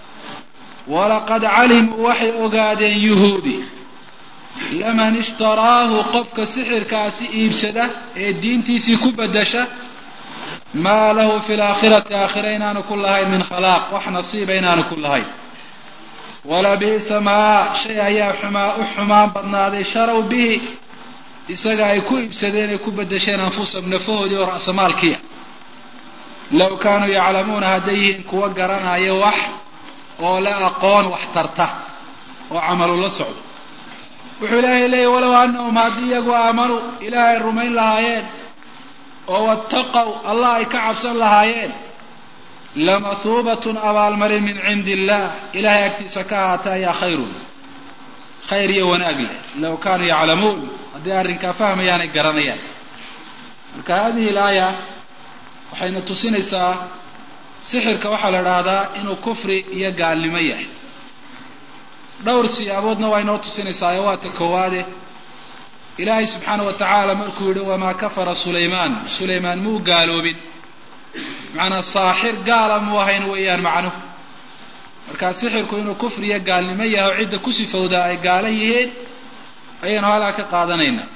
walaqad calimuu waxay ogaadeen yuhuudi laman ishtaraahu qofka sixirkaasi iibsada ee diintiisii ku bedasha maa lahu fi laakhirati aakhira inaanu ku lahayn min khalaaq wax nasiiba inaanu ku lahayn walabi'sa maa shay ayaa xumaa u xumaan badnaaday sharow bihi isaga ay ku iibsadeen ay ku bedesheen anfusahum nafahoodii oo ra'samaalkiia low kaanuu yaclamuuna hadday yihiin kuwa garanaya wax oo la aqoon wax tarta oo camalu la socdo wuxuu ilaahay leeyahy walow annahum haddii iyagu aamanuu ilaahay ay rumayn lahaayeen oo wattaqow allah ay ka cabsan lahaayeen lamahuubatun abaalmarin min cindi illah ilahay agtiisa ka ahaata ayaa khayrun khayr iyo wanaag leh low kaanuu yaclamuun haddii arrinkaa fahmayaanay garanayaan marka hadihi laaya waxayna tusinaysaa sixirka waxaa la idhaahdaa inuu kufri iyo gaalnimo yahay dhowr siyaaboodna waa inoo tusinaysaa ee waata koowaade ilaahay subxaana wa tacaala markuu yihi wamaa kafara sulaymaan sulaymaan muu gaaloobin macanaa saaxir gaala muu ahayn weeyaan macnuhu markaa sixirku inuu kufri iyo gaalnimo yahay oo cidda ku sifowdaa ay gaala yihiin ayaynu halkaa ka qaadanaynaa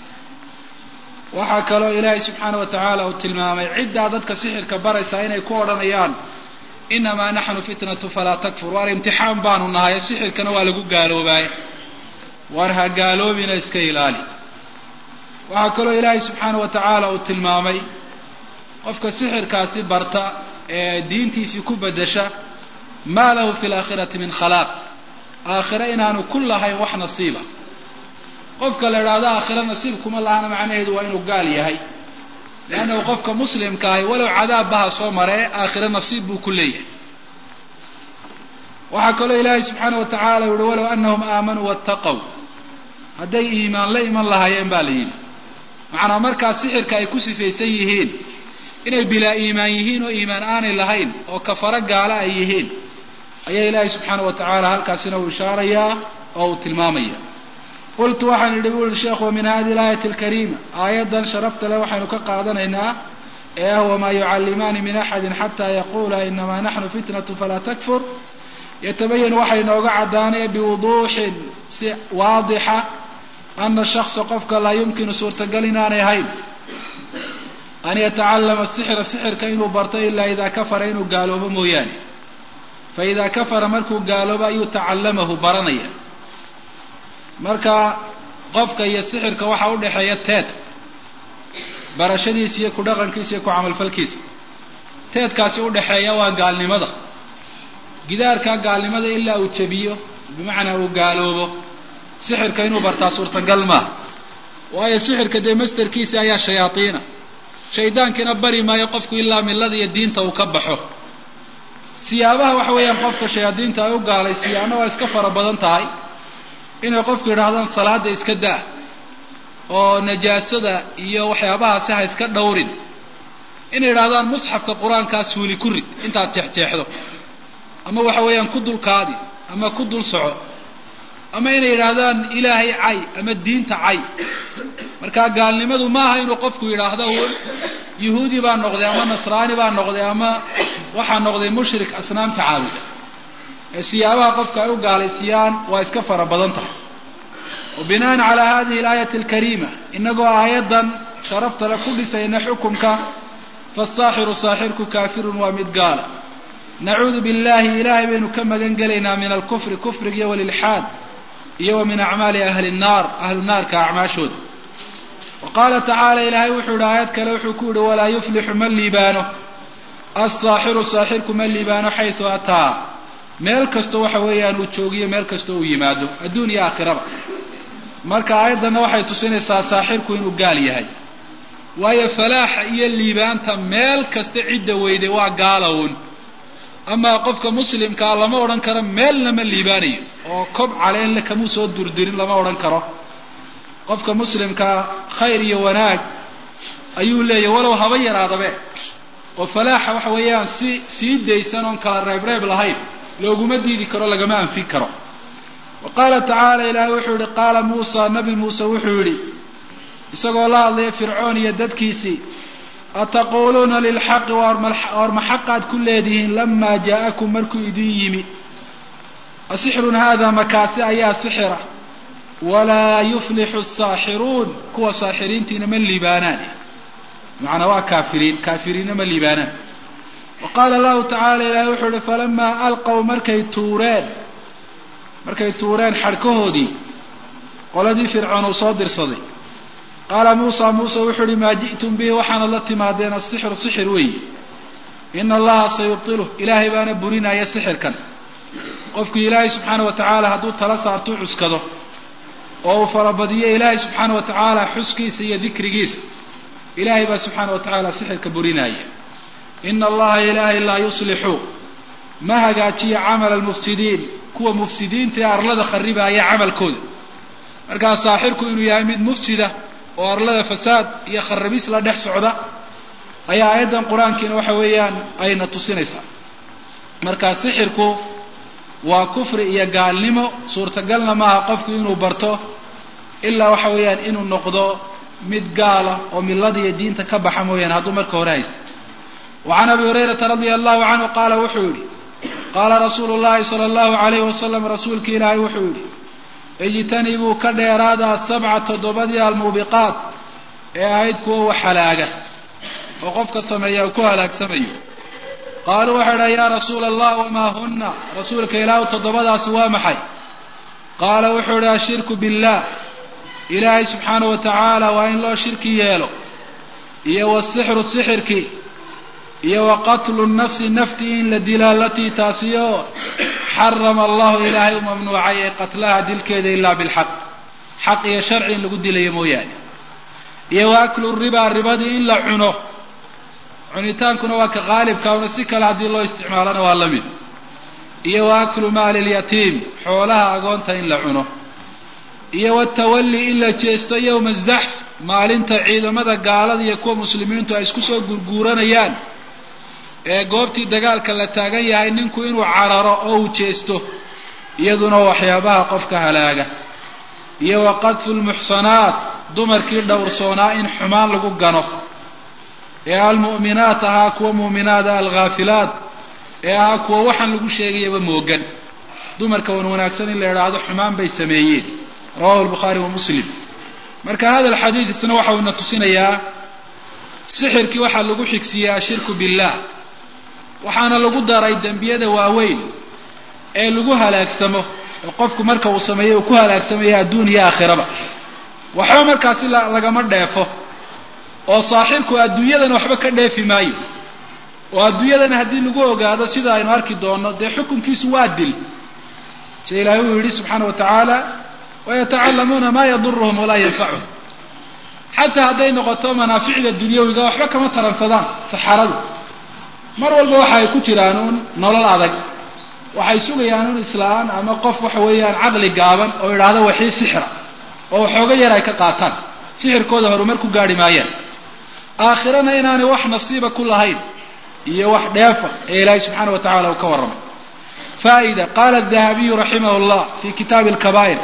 waxaa kaloo ilaahay subxaana wa tacaala uu tilmaamay ciddaa dadka sixirka baraysaa inay ku odhanayaan inamaa naxnu fitnatu falaa takfur waar imtixaan baanu nahay sixirkana waa lagu gaaloobaaye waar ha gaaloobina iska ilaali waxaa kaloo ilaahay subxaana wa tacaala uu tilmaamay qofka sixirkaasi barta ee diintiisii ku bedesha maa lahu fi laakhirati min khalaaq aakhire inaanu ku lahayn wax nasiiba qofka la idhaahdo aakhire nasiib kuma lahana macnaheedu waa inuu gaal yahay leannahu qofka muslimka ahi walow cadaabbaha soo maree aakhire nasiib buu ku leeyahay waxaa kaloo ilaahay subxaana wa tacaala yuhi walow anahum aamanuu wattaqow hadday iimaan la iman lahaayeen baa la yidhi macnaa markaa sixirka ay ku sifaysan yihiin inay bilaa iimaan yihiin oo iimaan aanay lahayn oo kafaro gaala ay yihiin ayaa ilaahay subxaana wa tacaala halkaasina uu ishaarayaa oo uu tilmaamaya qultu waxaan idhi bui sheekhu min hadihi alaayati alkariima aayaddan sharafta leh waxaynu ka qaadanaynaa ee ah wamaa yucallimaani min axadin xataa yaquula inamaa naxnu fitnatu falaa takfur yatabayan waxay inooga caddaanaya biwuduuxin si waadixa ana shaksa qofka laa yumkinu suurtagal inaanay ahayn an yatacallama sixra sixirka inuu barto ilaa idaa kafara inuu gaaloobo mooyaane fa idaa kafara markuu gaaloobo ayuu tacallamahu baranaya marka qofka iyo sixirka waxaa u dhexeeya teed barashadiisa iyo ku dhaqankiisa iyo ku camalfalkiisa teedkaasi udhexeeya waa gaalnimada gidaarkaa gaalnimada ilaa uu jabiyo bimacnaa uu gaaloobo sixirka inuu bartaa suurtagal maaha waayo sixirka dee masterkiisa ayaa shayaadiina shaydaankiina bari maayo qofku ilaa millada iyo diinta uu ka baxo siyaabaha waxa weeyaan qofka shayaadiinta ay u gaalaysiiyaana waa iska fara badan tahay inay qofku yidhaahdaan salaada iska daa oo najaasada iyo waxyaabahaasi ha iska dhowrin inay yidhahdaan musxafka qur-aankaa suuli ku rid intaad jeexjeexdo ama waxa weeyaan ku dulkaadi ama ku dul soco ama inay yidhaahdaan ilaahay cay ama diinta cay marka gaalnimadu maaha inuu qofku yidhaahdo uun yuhuudi baa noqday ama nasraani baa noqday ama waxaa noqday mushrik asnaamta caabuda ee siyaabaha qofka ay u gaalaysiiyaan waa iska fara badan tahay wa binaan calaa hadihi alaayati alkariima inagoo aayaddan sharaftale ku dhisayna xukumka faasaaxiru saaxirku kaafirun waa mid gaala nacuudu billahi ilaahay baynu ka magan gelaynaa min alkufri kufriga iyo walilxaad iyo wa min acmaali ahli nnaar ahlu naarka acmaashooda wa qaala tacaala ilaahay wuxuu yihi aayad kale wuxuu ku yihi walaa yuflixu ma liibaano alsaaxiru saaxirku ma liibaano xaysu ataa meel kastoo waxa weeyaan uu joogiyo meel kastoo uu yimaado adduun iyo aakhiraba marka aayaddanna waxay tusinaysaa saaxirku inuu gaal yahay waayo falaaxa iyo liibaanta meel kasta cidda weyday waa gaalown amaa qofka muslimkaa lama odhan karo meelna ma liibaanayo oo kob caleenle kamuu soo durdirin lama odhan karo qofka muslimkaa khayr iyo wanaag ayuu leeyahy walow haba yaraadabe oo falaaxa waxa weeyaan si sii daysan oon kala reebreeb lahayn looguma diidi karo lagama anfin karo wa qaala tacaala ilaahay wuxuu yihi qaala muusa nabi muuse wuxuu yidhi isagoo la hadlaya fircoon iyo dadkiisii ataquuluuna lilxaqi war ma xaqaad ku leedihiin lamaa jaa'akum markuu idin yimi asixrun haada makaasi ayaa sixira walaa yuflixu asaaxiruun kuwa saaxiriintiina ma liibaanaan macnaa waa kaafiriin kaafiriinna ma liibaanaan wa qaala allahu tacaala ilaahay wuxuu ihi falamaa alqow markay tuureen markay tuureen xadhkahoodii qoladii fircoon uu soo dirsaday qaala muusa muuse wuxuu uhi maa ji'tum bihi waxaanad la timaadeen asixru sixir weeye ina allaha sayubtiluh ilaahay baana burinaya sixirkan qofku ilaahay subxaana wa tacaala hadduu tala saartuu cuskado oo uu farabadiyo ilaahay subxaana wa tacaala xuskiisa iyo dikrigiisa ilaahay baa subxaana wa tacaala sixirka burinaya ina allaha ilaahay laa yuslixu ma hagaajiyo camala almufsidiin kuwa mufsidiinta ee arlada kharibaaya camalkooda markaa saaxirku inuu yahay mid mufsida oo arlada fasaad iyo kharabis la dhex socda ayaa aayaddan qur-aankiina waxa weeyaan ayna tusinaysaa marka sixirku waa kufri iyo gaalnimo suurtagalna maaha qofku inuu barto ilaa waxa weeyaan inuu noqdo mid gaala oo millada iyo diinta ka baxa mooyaane hadduu marka hore haysta wa can abi hurayrata radia allahu canhu qaala wuxuu yidhi qaala rasuulu llahi sala allahu alayhi wasalam rasuulki ilaahay wuxuu yidhi ijtanibuu ka dheeraada asabca toddobadii almuubiqaat ee ahayd kuwa wax halaaga oo qofka sameeya uu ku halaagsamayo qaaluu waxay dhaha yaa rasuula allah wamaa hunna rasuulka ilaahu toddobadaasi waa maxay qaala wuxuu idhi ashirku billaah ilaahay subxaana wa tacaala waa in loo shirki yeelo iyo wasixru sixirkii iyo wa qatlu nafsi naftii in la dila alatii taasiyo xarama allahu ilaahay u mamnuucay ee qatlaha dilkeeda ilaa bilxaq xaq iyo sharci in lagu dilayo mooyaane iyo wa aklu ribaa ribadii in la cuno cunitaankuna waa ka qaalibka una si kale haddii loo isticmaalona waa la mid iyo wa aklu maali lyatiim xoolaha agoonta in la cuno iyo watawalli in la jeesto yowma azaxf maalinta ciidamada gaalada iyo kuwa muslimiintu ay isku soo gurguuranayaan ee goobtii dagaalka la taagan yahay ninku inuu cararo oo uu jeesto iyaduna waxyaabaha qofka halaaga iyo wa qadfu lmuxsanaat dumarkii dhowrsoonaa in xumaan lagu gano ee almu'minaat ahaa kuwa muuminaada alghaafilaat ee ahaa kuwa waxaan lagu sheegayaba moogan dumarka wan wanaagsan in la idhaahdo xumaan bay sameeyeen rawahu lbukhaari wa muslim marka hada alxadiid isna waxa uuna tusinayaa sixirkii waxaa lagu xigsiiyey ashirku billah waxaana lagu daray dembiyada waaweyn ee lagu halaagsamo oo qofku marka uu sameeyo uu ku halaagsamaya adduun iyo aakhiraba waxba markaasi lagama dheefo oo saaxirku adduunyadan waxba ka dheefi maayo oo adduunyadan haddii lagu ogaado sida aynu arki doonno dee xukunkiisu waa dil sida ilaahay uu yidhi subxaana wa tacaala wayatacalamuuna maa yaduruhum walaa yanfacuhum xataa hadday noqoto manaaficda dunyawiga waxba kama taransadaan saxaradu mar walba waxa ay ku jiraan uun nolol adag waxay sugayaan un islaan ama qof waxa weeyaan caqli gaaban oo idhaahdo waxii sixira oo waxooga yar ay ka qaataan sixirkooda horumar ku gaarhi maayaan aakhirana inaanay wax nasiiba ku lahayn iyo wax dheefa ee ilaahay subxaana wa tacala uu ka warramay faa'ida qaala dahabiyu raximah llah fi kitaabi alkabaa'ir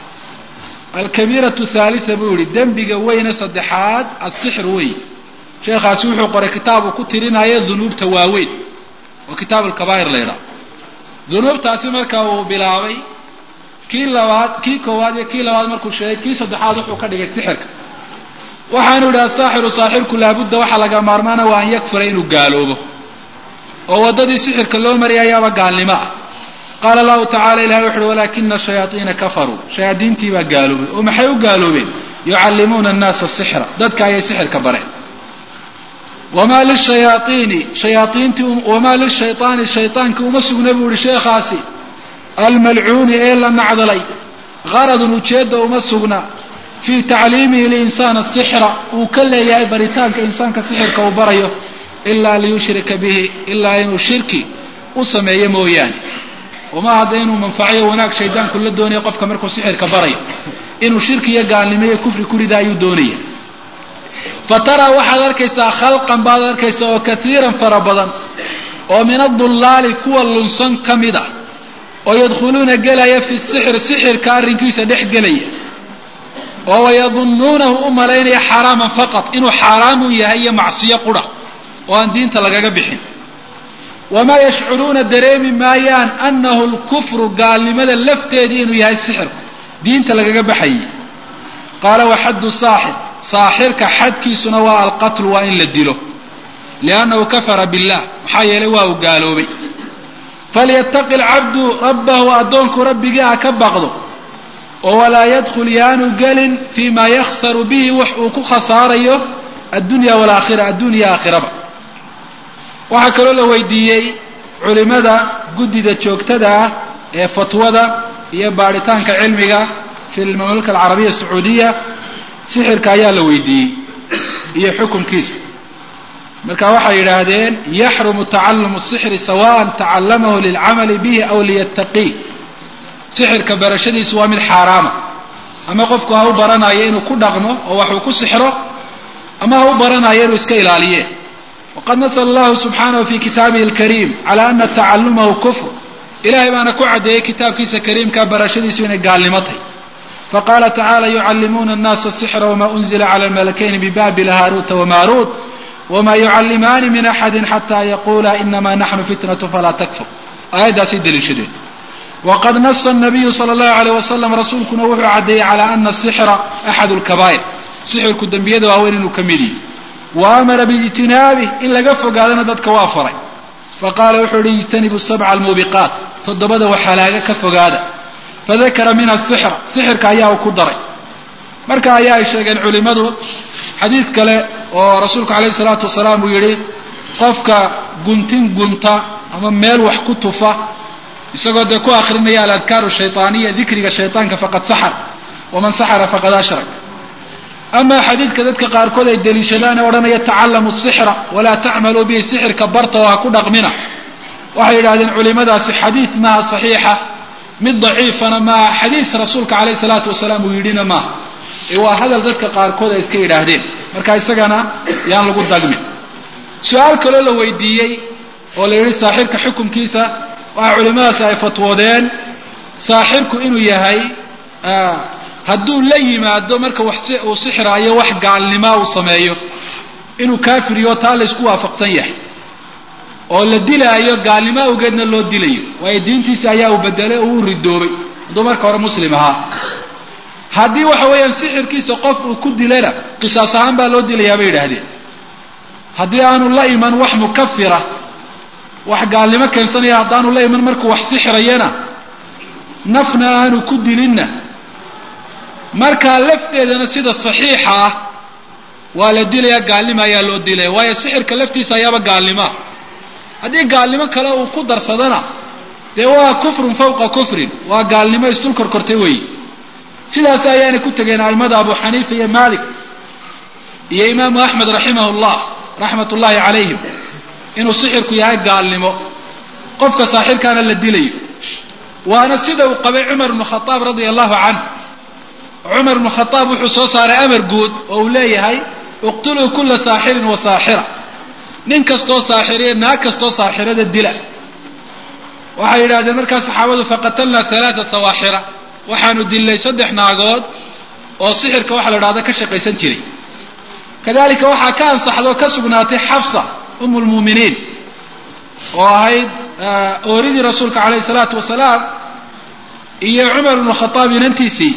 alkabiiratu thalitha buu yihi dembiga weyne saddexaad asixir wey sheekhaasi wuxuu qoray kitaab uu ku tirinayo dunuubta waaweyn oo kitaab alkabaa'ir la yidhaha dunuubtaasi marka uu bilaabay kii labaad kii koowaad iyo kii labaad markuu sheegay kii saddexaad wuxuu ka dhigay sixirka waxaanu yidhi asaaxiru saaxirku laabudda waxaa laga maarmaana waa an yakfura inuu gaaloobo oo waddadii sixirka loo mariyay ayaaba gaalnimo ah qaala allahu tacala ilahi wuxu uhi walaakina shayaaiina kafaruu shayaadiintii baa gaaloobay oo maxay u gaaloobeen yucallimuuna annaasa sixra dadka ayay sixirka bareen wamaa lishayaaiini shayaaiintii wamaa lishayطaani shayطaanki uma sugna buu ihi sheekhaasi almalcuuni ee la nacdalay qaradun ujeedda uma sugna fii tacliimihi linsaan asixra uu ka leeyahay baritaanka insaanka sixirka uu barayo ilaa liyushrika bihi ilaa inuu shirki u sameeyo mooyaane uma hadda inuu manfaciyo wanaag shaydaanku la doonayo qofka markuu sixirka barayo inuu shirki iyo gaalnimo iyo kufri ku rida ayuu doonaya fa taraa waxaad arkaysaa khalqan baad arkaysaa oo kaiiran fara badan oo min adullaali kuwa lunsan ka mid ah oo yadkhuluuna gelaya fi sixri sixirka arrinkiisa dhex gelaya oo wayadunnuunahu u malaynaya xaraaman faqad inuu xaaraamu yahay iyo macsiyo qura oo aan diinta lagaga bixin wamaa yashcuruuna dareemi maayaan annahu lkufru gaalnimada lafteedii inuu yahay sixirku diinta lagaga baxayay qaala waxaddu saaxir saaxirka xadkiisuna waa alqatlu waa in la dilo liannahu kafara billah maxaa yeelay waa uu gaaloobay falyataqi alcabdu rabbahu addoonku rabbigii ha ka baqdo oo walaa yadkhul yaanu gelin fii maa yakhsaru bihi wax uu ku khasaarayo addunya walaakhira addunya aakhiraba waxaa kaloo la weydiiyey culimada guddida joogtada ah ee fatwada iyo baadhitaanka cilmiga fi lmamlaka alcarabiya sacuudiya sixirka ayaa la weydiiyey iyo xukunkiisa marka waxay yidhaahdeen yaxrumu tacalumu sixri sawaan tacallamahu lilcamali bihi aw liyattaqii sixirka barashadiisu waa mid xaaraama ama qofku ha u baranayo inuu ku dhaqmo oo waxuu ku sixro ama ha u baranayo inuu iska ilaaliye waqad nasla allahu subxaanahu fi kitaabihi alkariim cala ana tacalumahu kufr ilahay baana ku caddeeyey kitaabkiisa kariimka barashadiisu inay gaalnimo tahy faqala tacala yucallimuuna annaasa sixra wama unzila cala almalakayni bibabila haaruuta wamaruut wma yucallimaani min axadi xata yaqula inama naxnu fitnatu falaa takfur aayaddaasay daliishadeen waqad nasa nabiyu sala allahu alayh wasalam rasuulkuna wuxuu caddeeyey cala ana sixra axad lkabaa'ir sixirku dembiyada waaweyn inuu ka mid yihi wa amara biijtinaabih in laga fogaadana dadka waa faray faqala wuxuu yihi ijtanibu sabca almuubiqaat toddobada waxalaaga ka fogaada fadakara minha sixra sixirka ayaa uu ku daray marka ayaa ay sheegeen culimmadu xadiid kale oo rasuulku calayhi salaatu wasalaam uu yidhi qofka guntin gunta ama meel wax ku tufa isagoo dee ku akrinaya aladkaaru shayطaaniya dikriga shayطaanka faqad saxar waman saxara faqad ashrak ama xadiidka dadka qaarkood ay deliishadaan ee odhanaya tacallamu sixra walaa tacmaluu bihi sixirka barta oo ha ku dhaqmina waxay yidhahdeen culimadaasi xadiid maaha saxiixa mid daciifana maaha xadiis rasuulka calayhi salaatu wasalaam uu yidhina maaha ee waa hadal dadka qaarkood ay iska yidhaahdeen marka isagana yaan lagu dagmin su-aal kaloo la weydiiyey oo la yidhi saaxirka xukunkiisa waxaa culimadaasi ay fatwoodeen saaxirku inuu yahay hadduu la yimaado marka wax uu sixiraayo wax gaalnimaa uu sameeyo inuu kaafiriyo taa laysku waafaqsan yahay oo la dilaayo gaalnimo awgeedna loo dilayo waayo diintiisa ayaa uu bedelay oo uu ridoobay hadduu marka hore muslim ahaa haddii waxa weeyaan sixirkiisa qof uu ku dilana qisaas ahaan baa loo dilayaa bay yidhaahdeen haddii aanu la iman wax mukafira wax gaalnimo keensanaya haddaanu la iman markuu wax sixirayana nafna aanu ku dilinna markaa lafteedana sida saxiixa ah waa la dilayaa gaalnimo ayaa loo dilaya waayo sixirka laftiisa ayaaba gaalnimoa haddii gaalnimo kale uu ku darsadana dee waa kufrun fawqa kufrin waa gaalnimo isdul korkortay weeye sidaas ayaanay ku tegeen a'immada abu xaniifa iyo malik iyo imaamu axmed raximah llah raxmat ullaahi calayhim inuu sixirku yahay gaalnimo qofka saaxirkaana la dilayo waana sida uu qabay cumar ibnu khadaab radia allahu canh cumar ibnu khadaab wuxuu soo saaray amar guud oo uu leeyahay iqtuluu kula saaxirin wa saaxira nin kastoo saaxiriya naag kastoo saaxirada dila waxay yidhahdeen markaa saxaabadu faqatalnaa halaaa sawaaxira waxaanu dilnay saddex naagood oo sixirka waxa la dhahda ka shaqaysan jiray kadalika waxaa ka ansaxda oo ka sugnaatay xafsa um lmuuminiin oo ahayd ooridii rasuulka calayhi salaatu wasalaam iyo cumar ibnu khadaab inantiisii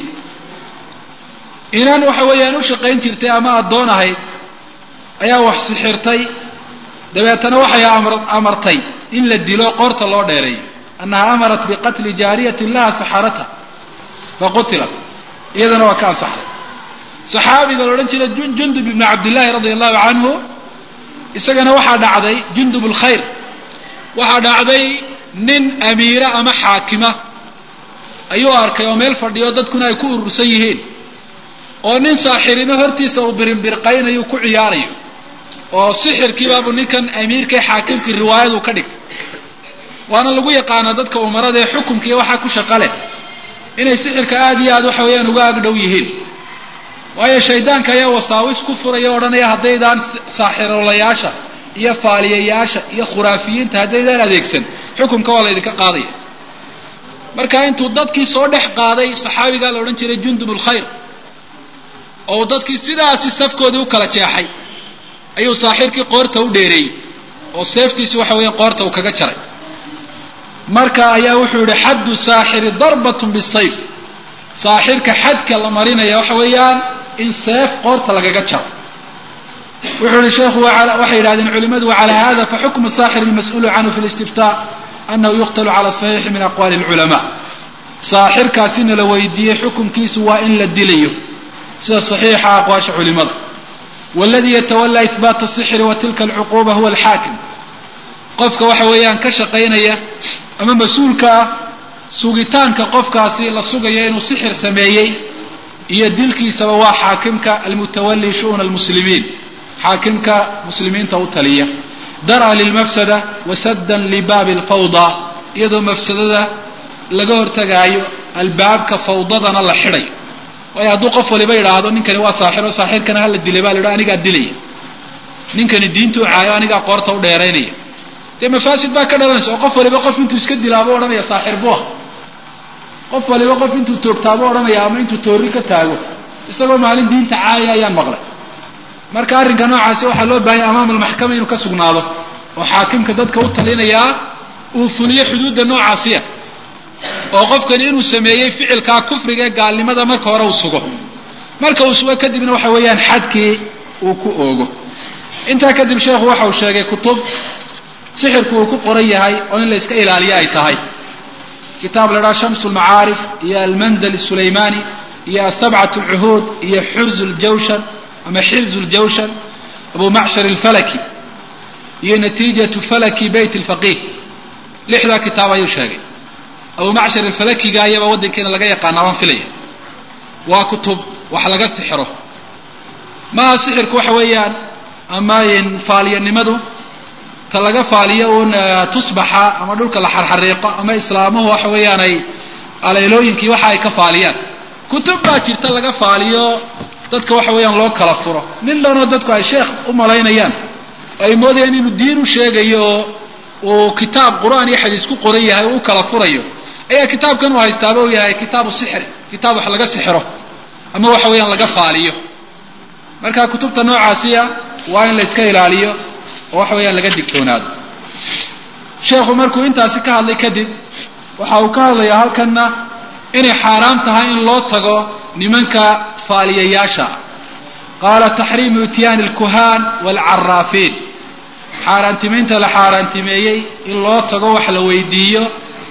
inan waxa weeyaan u shaqayn jirtay ama addoon ahayd ayaa wax sixirtay dabeetana waxay amartay in la dilo qoorta loo dheereeyo annaha amarat biqatli jaariyatin laha saxarata faqutilat iyadana waa ka ansaxday saxaabiga la odhan jiray jundub ibnu cabdillaahi radia allahu canhu isagana waxaa dhacday jundub lkhayr waxaa dhacday nin amiira ama xaakima ayuu arkay oo meel fadhiyo dadkuna ay ku urursan yihiin oo nin saaxirino hortiisa uu birinbirqaynayo ku ciyaarayo oo sixirkiibaabu ninkan amiirkae xaakimkii riwaayadu ka dhigtay waana lagu yaqaanaa dadka umarada ee xukumka iyo waxaa ku shaqa leh inay sixirka aada iyo aad waxa weeyaan uga agdhow yihiin waayo shaydaanka ayaa wasaawis ku furaya odhanaya haddaydaan saaxirolayaasha iyo faaliyayaasha iyo khuraafiyiinta haddaydaan adeegsan xukumka waa laydinka qaadaya marka intuu dadkii soo dhex qaaday saxaabigaa la odhan jiray jundub lkhayr oo dadkii sidaasi safkoodii u kala jeexay ayuu saaxirkii qoorta u dheereeyey oo seeftiisi waxa weeyaan qoorta uu kaga jaray marka ayaa wuxuu yihi xaddu saaxiri darbatun bisayf saaxirka xadka la marinaya waxa weeyaan in seef qoorta lagaga jaro wuxuu yihi sheekhu waxay yidhahdeen culimadu wacala hada faxukmu saaxir almas'uulu canhu fi listiftaa anahu yuqtalu cala saxiixi min aqwali lculamaa saaxirkaasina la weydiiyey xukumkiisu waa in la dilayo sida saxiixa aqwaasha culimada waladii yatawalaa ihbaata asixri wa tilka alcuquuba huwa alxaakim qofka waxa weeyaan ka shaqaynaya ama mas-uulka ah sugitaanka qofkaasi la sugayo inuu sixir sameeyey iyo dilkiisaba waa xaakimka almutawali shu'una almuslimiin xaakimka muslimiinta u taliya dar'a lilmafsada wasaddan libaabi alfawda iyadoo mafsadada laga hortagaayo albaabka fawdadana la xidhay waayo hadduu qof waliba yidhaahdo ninkani waa saaxiro saaxirkana hala dilay baa la yidhaha anigaa dilaya ninkani diintuu caayo anigaa qoorta u dheeraynaya dee mafaasid baa ka dhalanaysa oo qof waliba qof intuu iska dilaabo odhanaya saaxir buah qof waliba qof intuu toogtaabo odhanaya ama intuu toori ka taago isagoo maalin diinta caaya ayaan maqlay marka arrinka noocaasi waxaa loo baahanya amaama almaxkama inuu ka sugnaado oo xaakimka dadka u talinayaa uu fuliyo xuduudda noocaasiya oo qofkani inuu sameeyey ficilkaa kufriga ee gaalnimada marka hore uu sugo marka uu sugo kadibna waxa weeyaan xadkii uu ku oogo intaa kadib sheekhu waxa uu sheegay kutub sixirku uu ku qoran yahay oo in la iska ilaaliyo ay tahay kitaab la dhaha shams lmacaarif iyo almandal sulaymani iyo asabcat lcuhuud iyo xurz ljawshan ama xirz ljawshan abu macshar alfalaki iyo natiijatu falaki beyt lfaqih lixdaa kitaab ayuu sheegay abu macshar alfalakiga ayaba waddankeena laga yaqaana waan filaya waa kutub wax laga sixiro maaha sixirku waxa weeyaan ama faaliyanimadu ta laga faaliyo uun tusbaxa ama dhulka la xarxariiqo ama islaamuhu waxa weeyaan ay aleylooyinkii waxa ay ka faaliyaan kutub baa jirta laga faaliyo dadka waxa weeyaan loo kala furo nin dhanoo dadku ay sheekh u malaynayaan oo ay moodayaan inuu diin u sheegayo oo uu kitaab qur-aan iyo xadiis ku qoran yahay oo u kala furayo ayaa kitaabkan uu haystaaba uu yahay kitaabu sixri kitaab wax laga sixiro ama waxa weeyaan laga faaliyo marka kutubta noocaasiya waa in la iska ilaaliyo oo waxa weeyaan laga digtoonaado sheekhu markuu intaasi ka hadlay kadib waxa uu ka hadlayaa halkanna inay xaaraam tahay in loo tago nimanka faaliyayaasha qaala taxriimu ityaani alkuhaan waalcaraafiin xaaraantimaynta la xaaraantimeeyey in loo tago wax la weydiiyo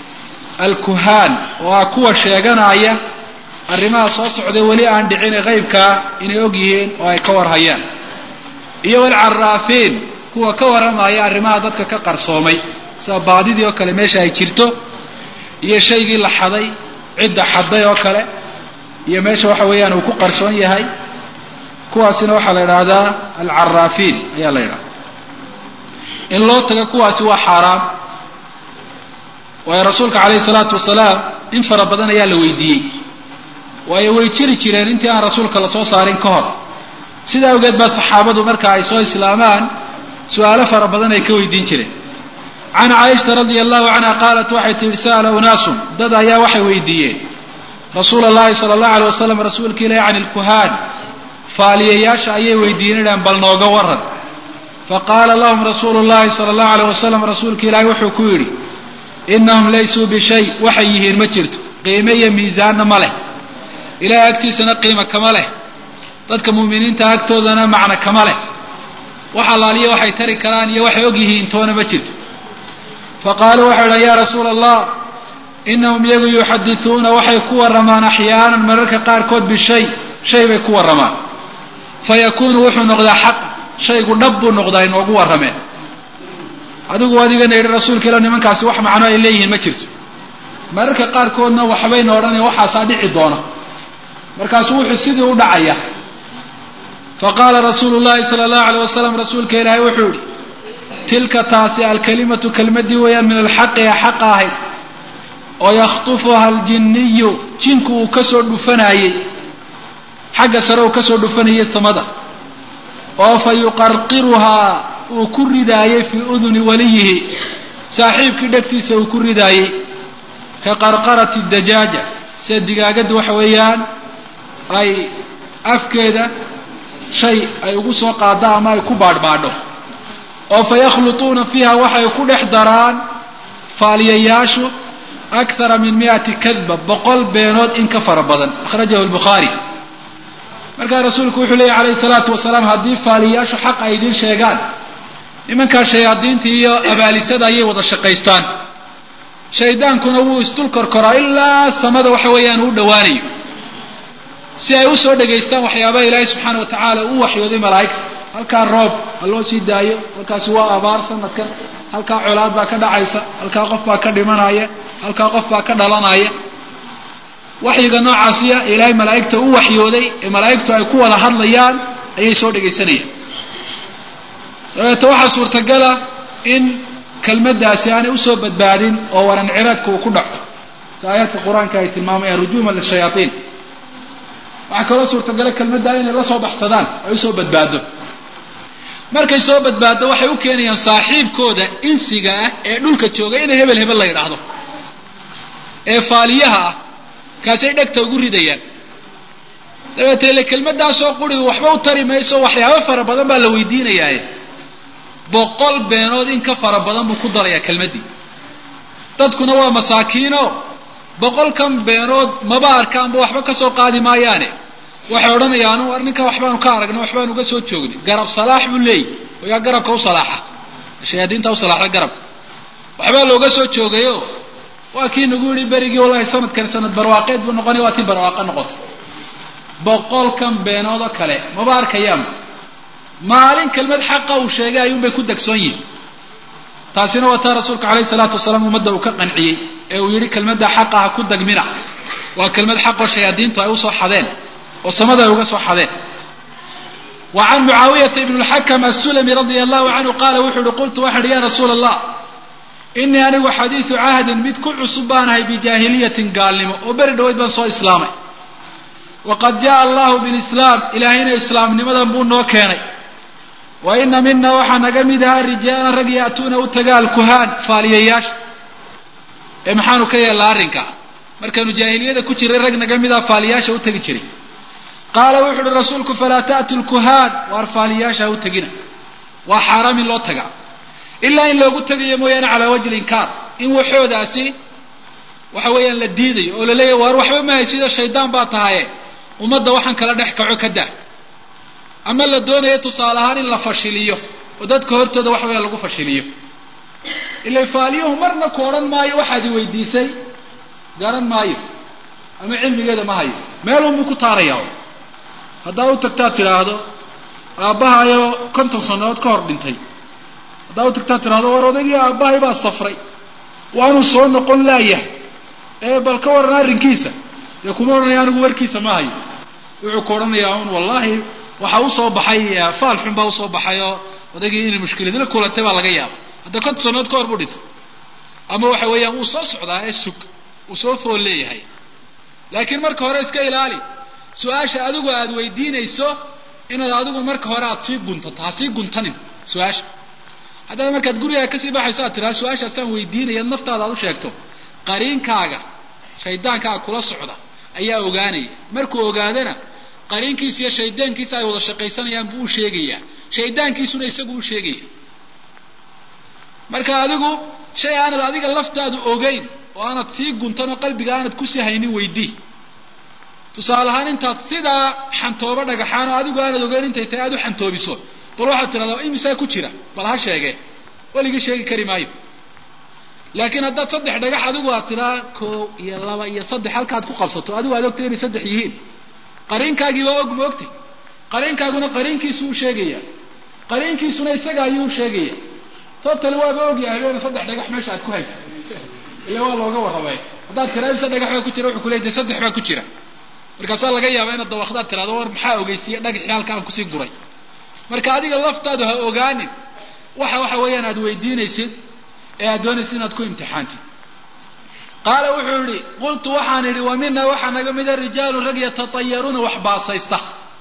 alkuhaan oo ah kuwa sheeganaya arrimaha soo socday weli aan dhicine qaybkaa inay og yihiin oo ay ka warhayaan iyo walcaraafiin kuwa ka warramaya arrimaha dadka ka qarsoomay sida baadidii oo kale meesha ay jirto iyo shaygii la xaday cidda xaday oo kale iyo meesha waxa weeyaan uu ku qarsoon yahay kuwaasina waxaa la idhaahdaa alcaraafiin ayaa la yidhahda in loo taga kuwaasi waa xaaraam waayo rasuulka calayhi salaatu wasalaam in fara badan ayaa la weydiiyey waayo way jiri jireen intii aan rasuulka lasoo saarin ka hor sidaa awgeed baa saxaabadu marka ay soo islaamaan su-aalo fara badan ay ka weydiin jireen can caaishata radia allahu canha qaalat waxay tihi sa'ala unaasun dad ayaa waxay weydiiyeen rasuula allahi sala allahu alay wasalam rasuulka ilahi can ilkuhaan faaliyayaasha ayay weydiiyeen idhaan bal nooga waran faqaala lahum rasuulu llahi sala allahu alayh wasalam rasuulka ilaahi wuxuu ku yidhi inahum laysuu bishay waxay yihiin ma jirto qiime iyo miisaanna ma leh ilahay agtiisana qiima kama leh dadka mu'miniinta agtoodana macno kama leh wax allaaliya waxay tari karaan iyo waxay og yihiin toona ma jirto faqaaluu waxay idhahan yaa rasuula allah inahum iyagu yuxadithuuna waxay ku warramaan axyaanan mararka qaarkood bishay shay bay ku warramaan fayakuunu wuxuu noqdaa xaq shaygu dhab buu noqdaa inoogu warrameen adigu adigana yidhi rasuulka ila nimankaasi wax macno ay leeyihiin ma jirto mararka qaarkoodna waxbayna odhanaya waxaasaa dhici doona markaasuu wuxuu sidii u dhacaya faqaala rasuulu llahi sala allahu aleyh wasalam rasuulka ilaahay wuxuu yihi tilka taasi alkalimatu kelmadii weeyaan min alxaqi ee xaqa ahayd oo yakhtufuha aljinniyu jinku uu kasoo dhufanayey xagga sare uu kasoo dhufanayay samada oo fa yuqarqiruhaa uu ku ridaayey fii uduni waliyihi saaxiibkii dhegtiisa uu ku ridaayey ka qarqarati dajaaja sida digaagadda waxa weeyaan ay afkeeda shay ay ugu soo qaado ama ay ku baadhbaadho oo fa yakhlutuuna fiiha waxay ku dhex daraan faaliyayaashu akthara min miati kadba boqol beenood in ka fara badan akhrajahu lbukhaari markaa rasuulku wuxuu leeyahy calayhi salaatu wasalaam haddii faaliyayaashu xaq ay idiin sheegaan nimankaa shayaadiinta iyo abaalisada ayay wada shaqaystaan shaydaankuna wuu isdul korkoraa ilaa samada waxa weeyaan uu dhowaanayo si ay usoo dhegaystaan waxyaabaha ilaahay subxaana wa tacaala u waxyooday malaa'igta halkaa roob ha loo sii daayo halkaasi waa abaar sanadkan halkaa colaad baa ka dhacaysa halkaa qof baa ka dhimanaya halkaa qof baa ka dhalanaya waxyiga noocaasiya ee ilaahay malaa'igta u waxyooday ee malaa'igtu ay ku wada hadlayaan ayay soo dhegaysanayaan dabeeto waxaa suurtagala in kelmaddaasi aanay usoo badbaadin oo waran ciraadka uu ku dhaco si aayaadka qur-aanka ay tilmaamayaan rujuuman lishayaaiin waxaa kaloo suurtagala kelmaddaa inay la soo baxsadaan ay usoo badbaado markay soo badbaaddo waxay u keenayaan saaxiibkooda insiga ah ee dhulka jooga inay hebel hebel la yidhaahdo ee faaliyaha ah kaasay dhegta ugu ridayaan dabeete ile kelmaddaasoo quri waxba u tari mayso waxyaabo fara badan baa la weydiinayaaye boqol beenood in ka fara badan buu ku darayaa kelmaddii dadkuna waa masaakiino boqolkan beenood maba arkaanba waxba ka soo qaadi maayaane waxay odhanayaan war ninkan waxbaanu ka aragnay waxbaanu uga soo joognay garab salaax buu leeyay oo yaa garabka u salaaxa shayaadiinta u salaaxa garabka waxbaa looga soo joogayo waa kii nagu yihi berigii wallahi sanadkan sanad barwaaqeed buu noqonay waa tii barwaaqo noqotay boqolkan beenood oo kale maba arkayaanba maalin kelmad xaqa uu sheegay ayuunbay ku degsoon yihin taasina waa taa rasuulka calayhi salaatu wasalaam ummadda uu ka qanciyey ee uu yidhi kelmadda xaqa ha ku degmina waa kelmad xaqoo shayaadiintu ay usoo xadeen oo samada ay uga soo xadeen wa can mucaawiyata ibn lxakam assulami radia allahu canhu qaala wuxuu uhi qultu waxaan ihi ya rasuula allah inii anigu xadiidu cahdin mid ku cusub baanahay bijaahiliyatin gaalnimo oo beri dhaweyd baan soo islaamay waqad jaءa allahu bilislaam ilaahayna islaamnimadan buu noo keenay wa ina mina waxaa naga mid ahaa rijaalan rag ya'tuuna u taga alkuhaan faaliyayaasha ee maxaanu ka yeelnaa arrinka markaanu jaahiliyada ku jiray rag naga mid aha faaliyaasha u tegi jiray qaala wuxu uhi rasuulku falaa ta'tu lkuhaan waar faaliyaasha ha u tegina waa xaaraam in loo taga ilaa in loogu tegayo mooyaane calaa wajhi linkaar in waxoodaasi waxa weeyaan la diidayo oo la leeyahy waar waxba mahay sida shaydaan baa tahaye ummadda waxaan kala dhex kaco ka daa ama la doonayo tusaale ahaan in la fashiliyo oo dadka hortooda waxa weeyaan lagu fashiliyo ila faaliyuhu marna ku odhan maayo waxaad i weydiisay garan maayo ama cilmigeeda ma hayo meelunbuu ku taarayaa haddaad u tagtaad tidhaahdo aabbahayo konton sannadood ka hor dhintay haddaad u tagtaad tidhahdo war odaygii aabbahay baa safray waanuu soo noqon laayahay ee bal ka waran arrinkiisa dee kuma odhanaya anigu warkiisa ma hayo wuxuu ku odhanayaa un wallahi waxaa usoo baxay faal xun baa usoo baxay oo odaygii inay mushkiladla kulantay baa laga yaaba hadda konton sannadood ka hor buu dhintay ama waxa weeyaan wuu soo socdaa ee sug uu soo fool leeyahay laakiin marka hore iska ilaali su-aasha adigu aada weydiinayso inaad adigu marka hore aada sii guntato ha sii guntanin su-aasha haddaad markaad gurigaa kasii baxayso aad tiraa su-aashaasaan weydiinaya naftaada aad u sheegto qariinkaaga shaydaankaaga kula socda ayaa ogaanaya markuu ogaadana qariinkiisa iyo shaydaankiisa ay wada shaqaysanayaan buu u sheegayaa shaydaankiisuna isagu u sheegaya marka adigu shay aanad adiga laftaadu ogeyn oo aanad sii guntan oo qalbiga aanad kusii haynin weydii tusaale ahaan intaad sidaa xantoobo dhagaxaan oo adigu aanad ogeyn intay tahay aad u xantoobiso bal waxaad tidhahdaa imisaa ku jira bal ha sheege weligii sheegi kari maayo laakiin haddaad saddex dhagax adigu aad tidhaa koow iyo laba iyo saddex halkaad ku qabsato adigu aad ogtay inay saddex yihiin qariinkaagii waa og ma ogti qariinkaaguna qariinkiisu u sheegaya qariinkiisuna isaga ayuu u sheegaya totally waaba ogyahay ina saddex dhagax meesha aad ku haysa ila waa looga warramay haddaad tiraa imse dhagax baa ku jira wuxuu ku leey de saddex baa ku jira markaasaa laga yaabaa inaad dawakdaad tirahdo war maxaa ogeysiiye dhagaxii halka aan kusii guray marka adiga laftaadu ha ogaanin waxa waxa weeyaan aad weydiinaysid ee aad doonaysid inaad ku imtixaantid qaala wuxuu yihi qultu waxaan idhi wa mina waxaa naga mida rijaalun rag yatatayaruuna wax baasaysta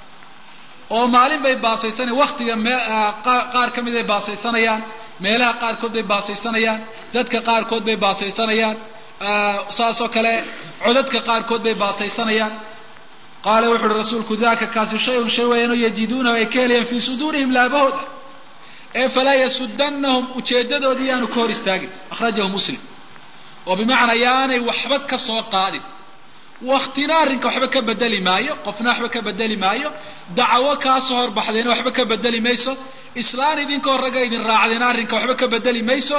oo maalin bay baasaysanaya waktiga mee qaar ka mid ay baasaysanayaan meelaha qaarkood bay baasaysanayaan dadka qaarkood bay baasaysanayaan saasoo kale codadka qaarkood bay baasaysanayaan qaala wuxu uhi rasuulku daka kaasi shay-un shay weeyaanoo yajiduunahu ay ka helayaan fii suduurihim laabahooda ee falaa yasudanahum ujeedadoodii yaanu ka hor istaagin akhrajahu muslim oo bimacnaa yaanay waxba ka soo qaadin waktina arrinka waxba ka bedeli maayo qofna waxba ka bedeli maayo dacawo kaasoo horbaxdayna waxba ka bedeli mayso islaan idinkoo ragga idin raacdayna arrinka waxba ka bedeli mayso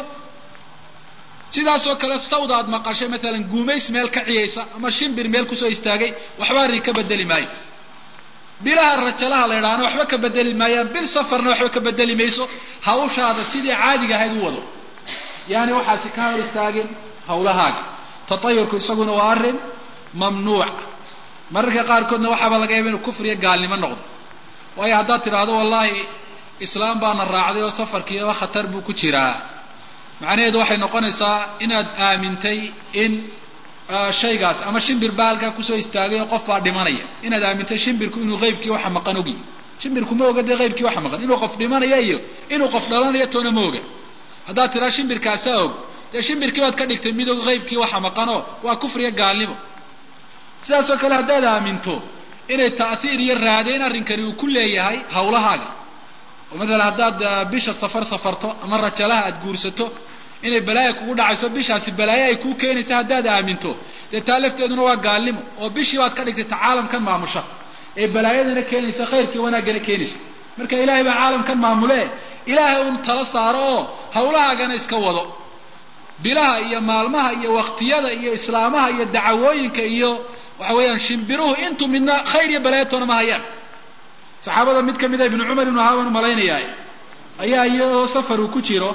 sidaasoo kale sawda aad maqashay maalan guumays meel ka ciyaysa ama shimbir meel kusoo istaagay waxba arrin ka bedeli maayo bilaha rajalaha la idhaahna waxba ka bedeli maayaan bil safarna waxba ka bedeli mayso hawshaada sidii caadiga ahayd u wado yaani waxaasi ka hor istaagin hawlahaaga tatayurku isaguna waa arrin mamnuuc mararka qaarkoodna waxaaba laga yaaba inuu kufriya gaalnimo noqdo waayo haddaad tidhaahdo wallahi islaam baana raacday oo safarkiiba khatar buu ku jiraa macnaheedu waxay noqonaysaa inaad aamintay in shaygaas ama shimbir baa halkaa kusoo istaagay oo qof baa dhimanaya inaad aamintay shimbirku inuu qaybkii waxa maqan ogi shimbirku ma oga dee qaybkii waxa maqan inuu qof dhimanaya iyo inuu qof dhalanayo toona ma oga haddaad tidhaa shimbirkaasaa og dee shimbirkii baad ka dhigtay mid og qaybkii waxa maqanoo waa kufriya gaalnimo sidaasoo kale haddaad aaminto inay ta'hiir iyo raadayn arrinkani uu ku leeyahay hawlahaaga oo matalan haddaad bisha safar safarto ama rajalaha aad guursato inay balaaya kugu dhacayso bishaasi balaayo ay kuu keenaysa haddaad aaminto dee taa lafteeduna waa gaalnimo oo bishii baad ka dhigtay ta caalamkan maamusha ee balaayadana keenaysa khayrkii wanaaggana keenaysa marka ilaahay baa caalamkan maamule ilaahay un tala saaro oo hawlahaagana iska wado bilaha iyo maalmaha iyo waktiyada iyo islaamaha iyo dacawooyinka iyo waxa weeyaan shimbiruhu intu midna khayr iyo balaayatoona ma hayaan saxaabada mid ka mida ibnu cumar ibnu haban malaynayaa ayaa iyadoo safar uu ku jiro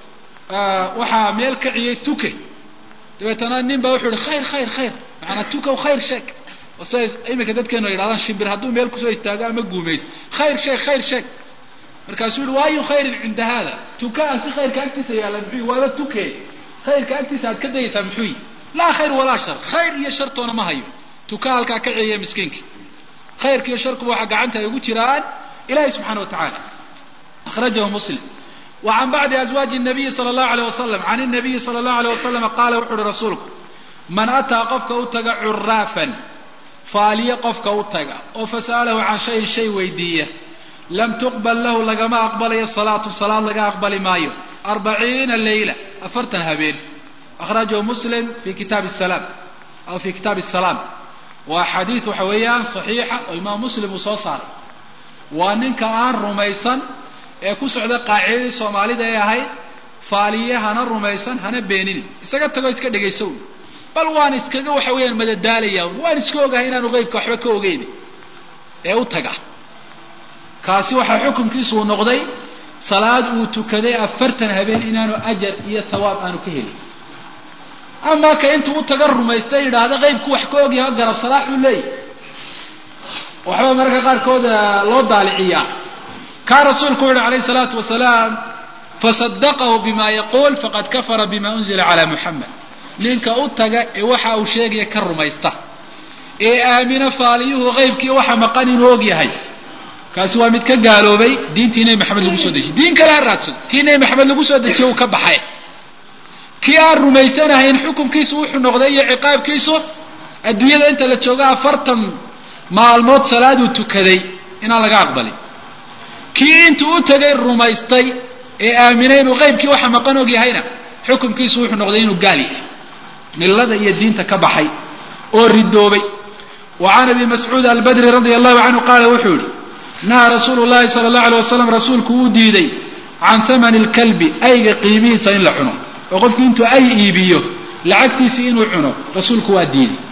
waxaa meel kaciyay tuke dabeetana nin baa wuxuu ihi khayr khayr khayr macanaa tukow khayr sheeg siday iminka dadkeenu ay yidhahdaan shimbir hadduu meel kusoo istaago ama guumayso khayr sheeg khayr sheeg markaasuu yihi waayu khayrin cinda hada tuka aan si khayrka agtiisa yaalla muxuu waaba tuke khayrka agtiisa aad ka dayaysaa muxuu yi laa khayr walaa shar khayr iyo shartoona ma hayo tuka halkaa ka ciyeeya miskiinka khayrka iyo sharkuba waxaa gacanta ay ugu jiraan ilahi subxana wa tacala akhrajahu muslim wa can bacdi azwaaji nabiyi sala allahu aleyh wasalam can inabiyi sala allahu aleyh wasalama qaala wuxu uhi rasuulku man ataa qofka u taga curaafan faaliye qofka u taga oo fasa'alahu can shayin shay weydiiya lam tuqbal lahu lagama aqbalayo salaatu salaad laga aqbali maayo arbaciina leyla afartan habeen akhrajahu muslim fi kitaabi salaam aw fi kitaabi salaam waa xadiid waxa weeyaan saxiixa oo imaam muslim uu soo saaray waa ninka aan rumaysan ee ku socda qaacidadii soomaalida ee ahayd faaliye hana rumaysan hana beeninin isaga tagoo iska dhegayso un bal waan iskaga waxa weeyaan madadaalaya un waan iska ogahay inaanu qeybka waxba ka ogeyn ee u taga kaasi waxaa xukunkiisu uu noqday salaad uu tukaday afartan habeen inaanu ajar iyo thawaab aanu ka helin amaa ka intuu u taga rumaysta yidhaahda qeybku wax ka ogyahay garab salaaxuu leeyahy waxba mararka qaarkood loo daaliciyaa kaa rasuulku u yihi alayh salaatu wasalaam fasadaqahu bima yaquul faqad kafara bima unzila calaa muxamed ninka u taga ee waxa uu sheegaya ka rumaysta ee aamina faaliyuhu qeybkii waxa maqan inuu og yahay kaasi waa mid ka gaaloobay diintii nebi maxamed lagu soo dejiye diin kale ha raadsado tii nebi maxamed lagu soo dejiye uu ka baxay kii aan rumaysanahayn xukunkiisu wuxuu noqday iyo ciqaabkiisu adduunyada inta la joogo afartan maalmood salaaduu tukaday inaan laga aqbalin kii intuu u tegay rumaystay ee aaminay inuu qeybkii waxa maqan og yahayna xukunkiisu wuxuu noqday inuu gaal yahay millada iyo diinta ka baxay oo ridoobay wa can abi mascuud albadri radia allahu canhu qaala wuxuu yihi nahaa rasuulu llahi sala allahu alay wasalam rasuulku wuu diiday can thamani lkalbi ayga qiimihiisa in la cuno oo qofku intuu ay iibiyo lacagtiisii inuu cuno rasuulku waa diiday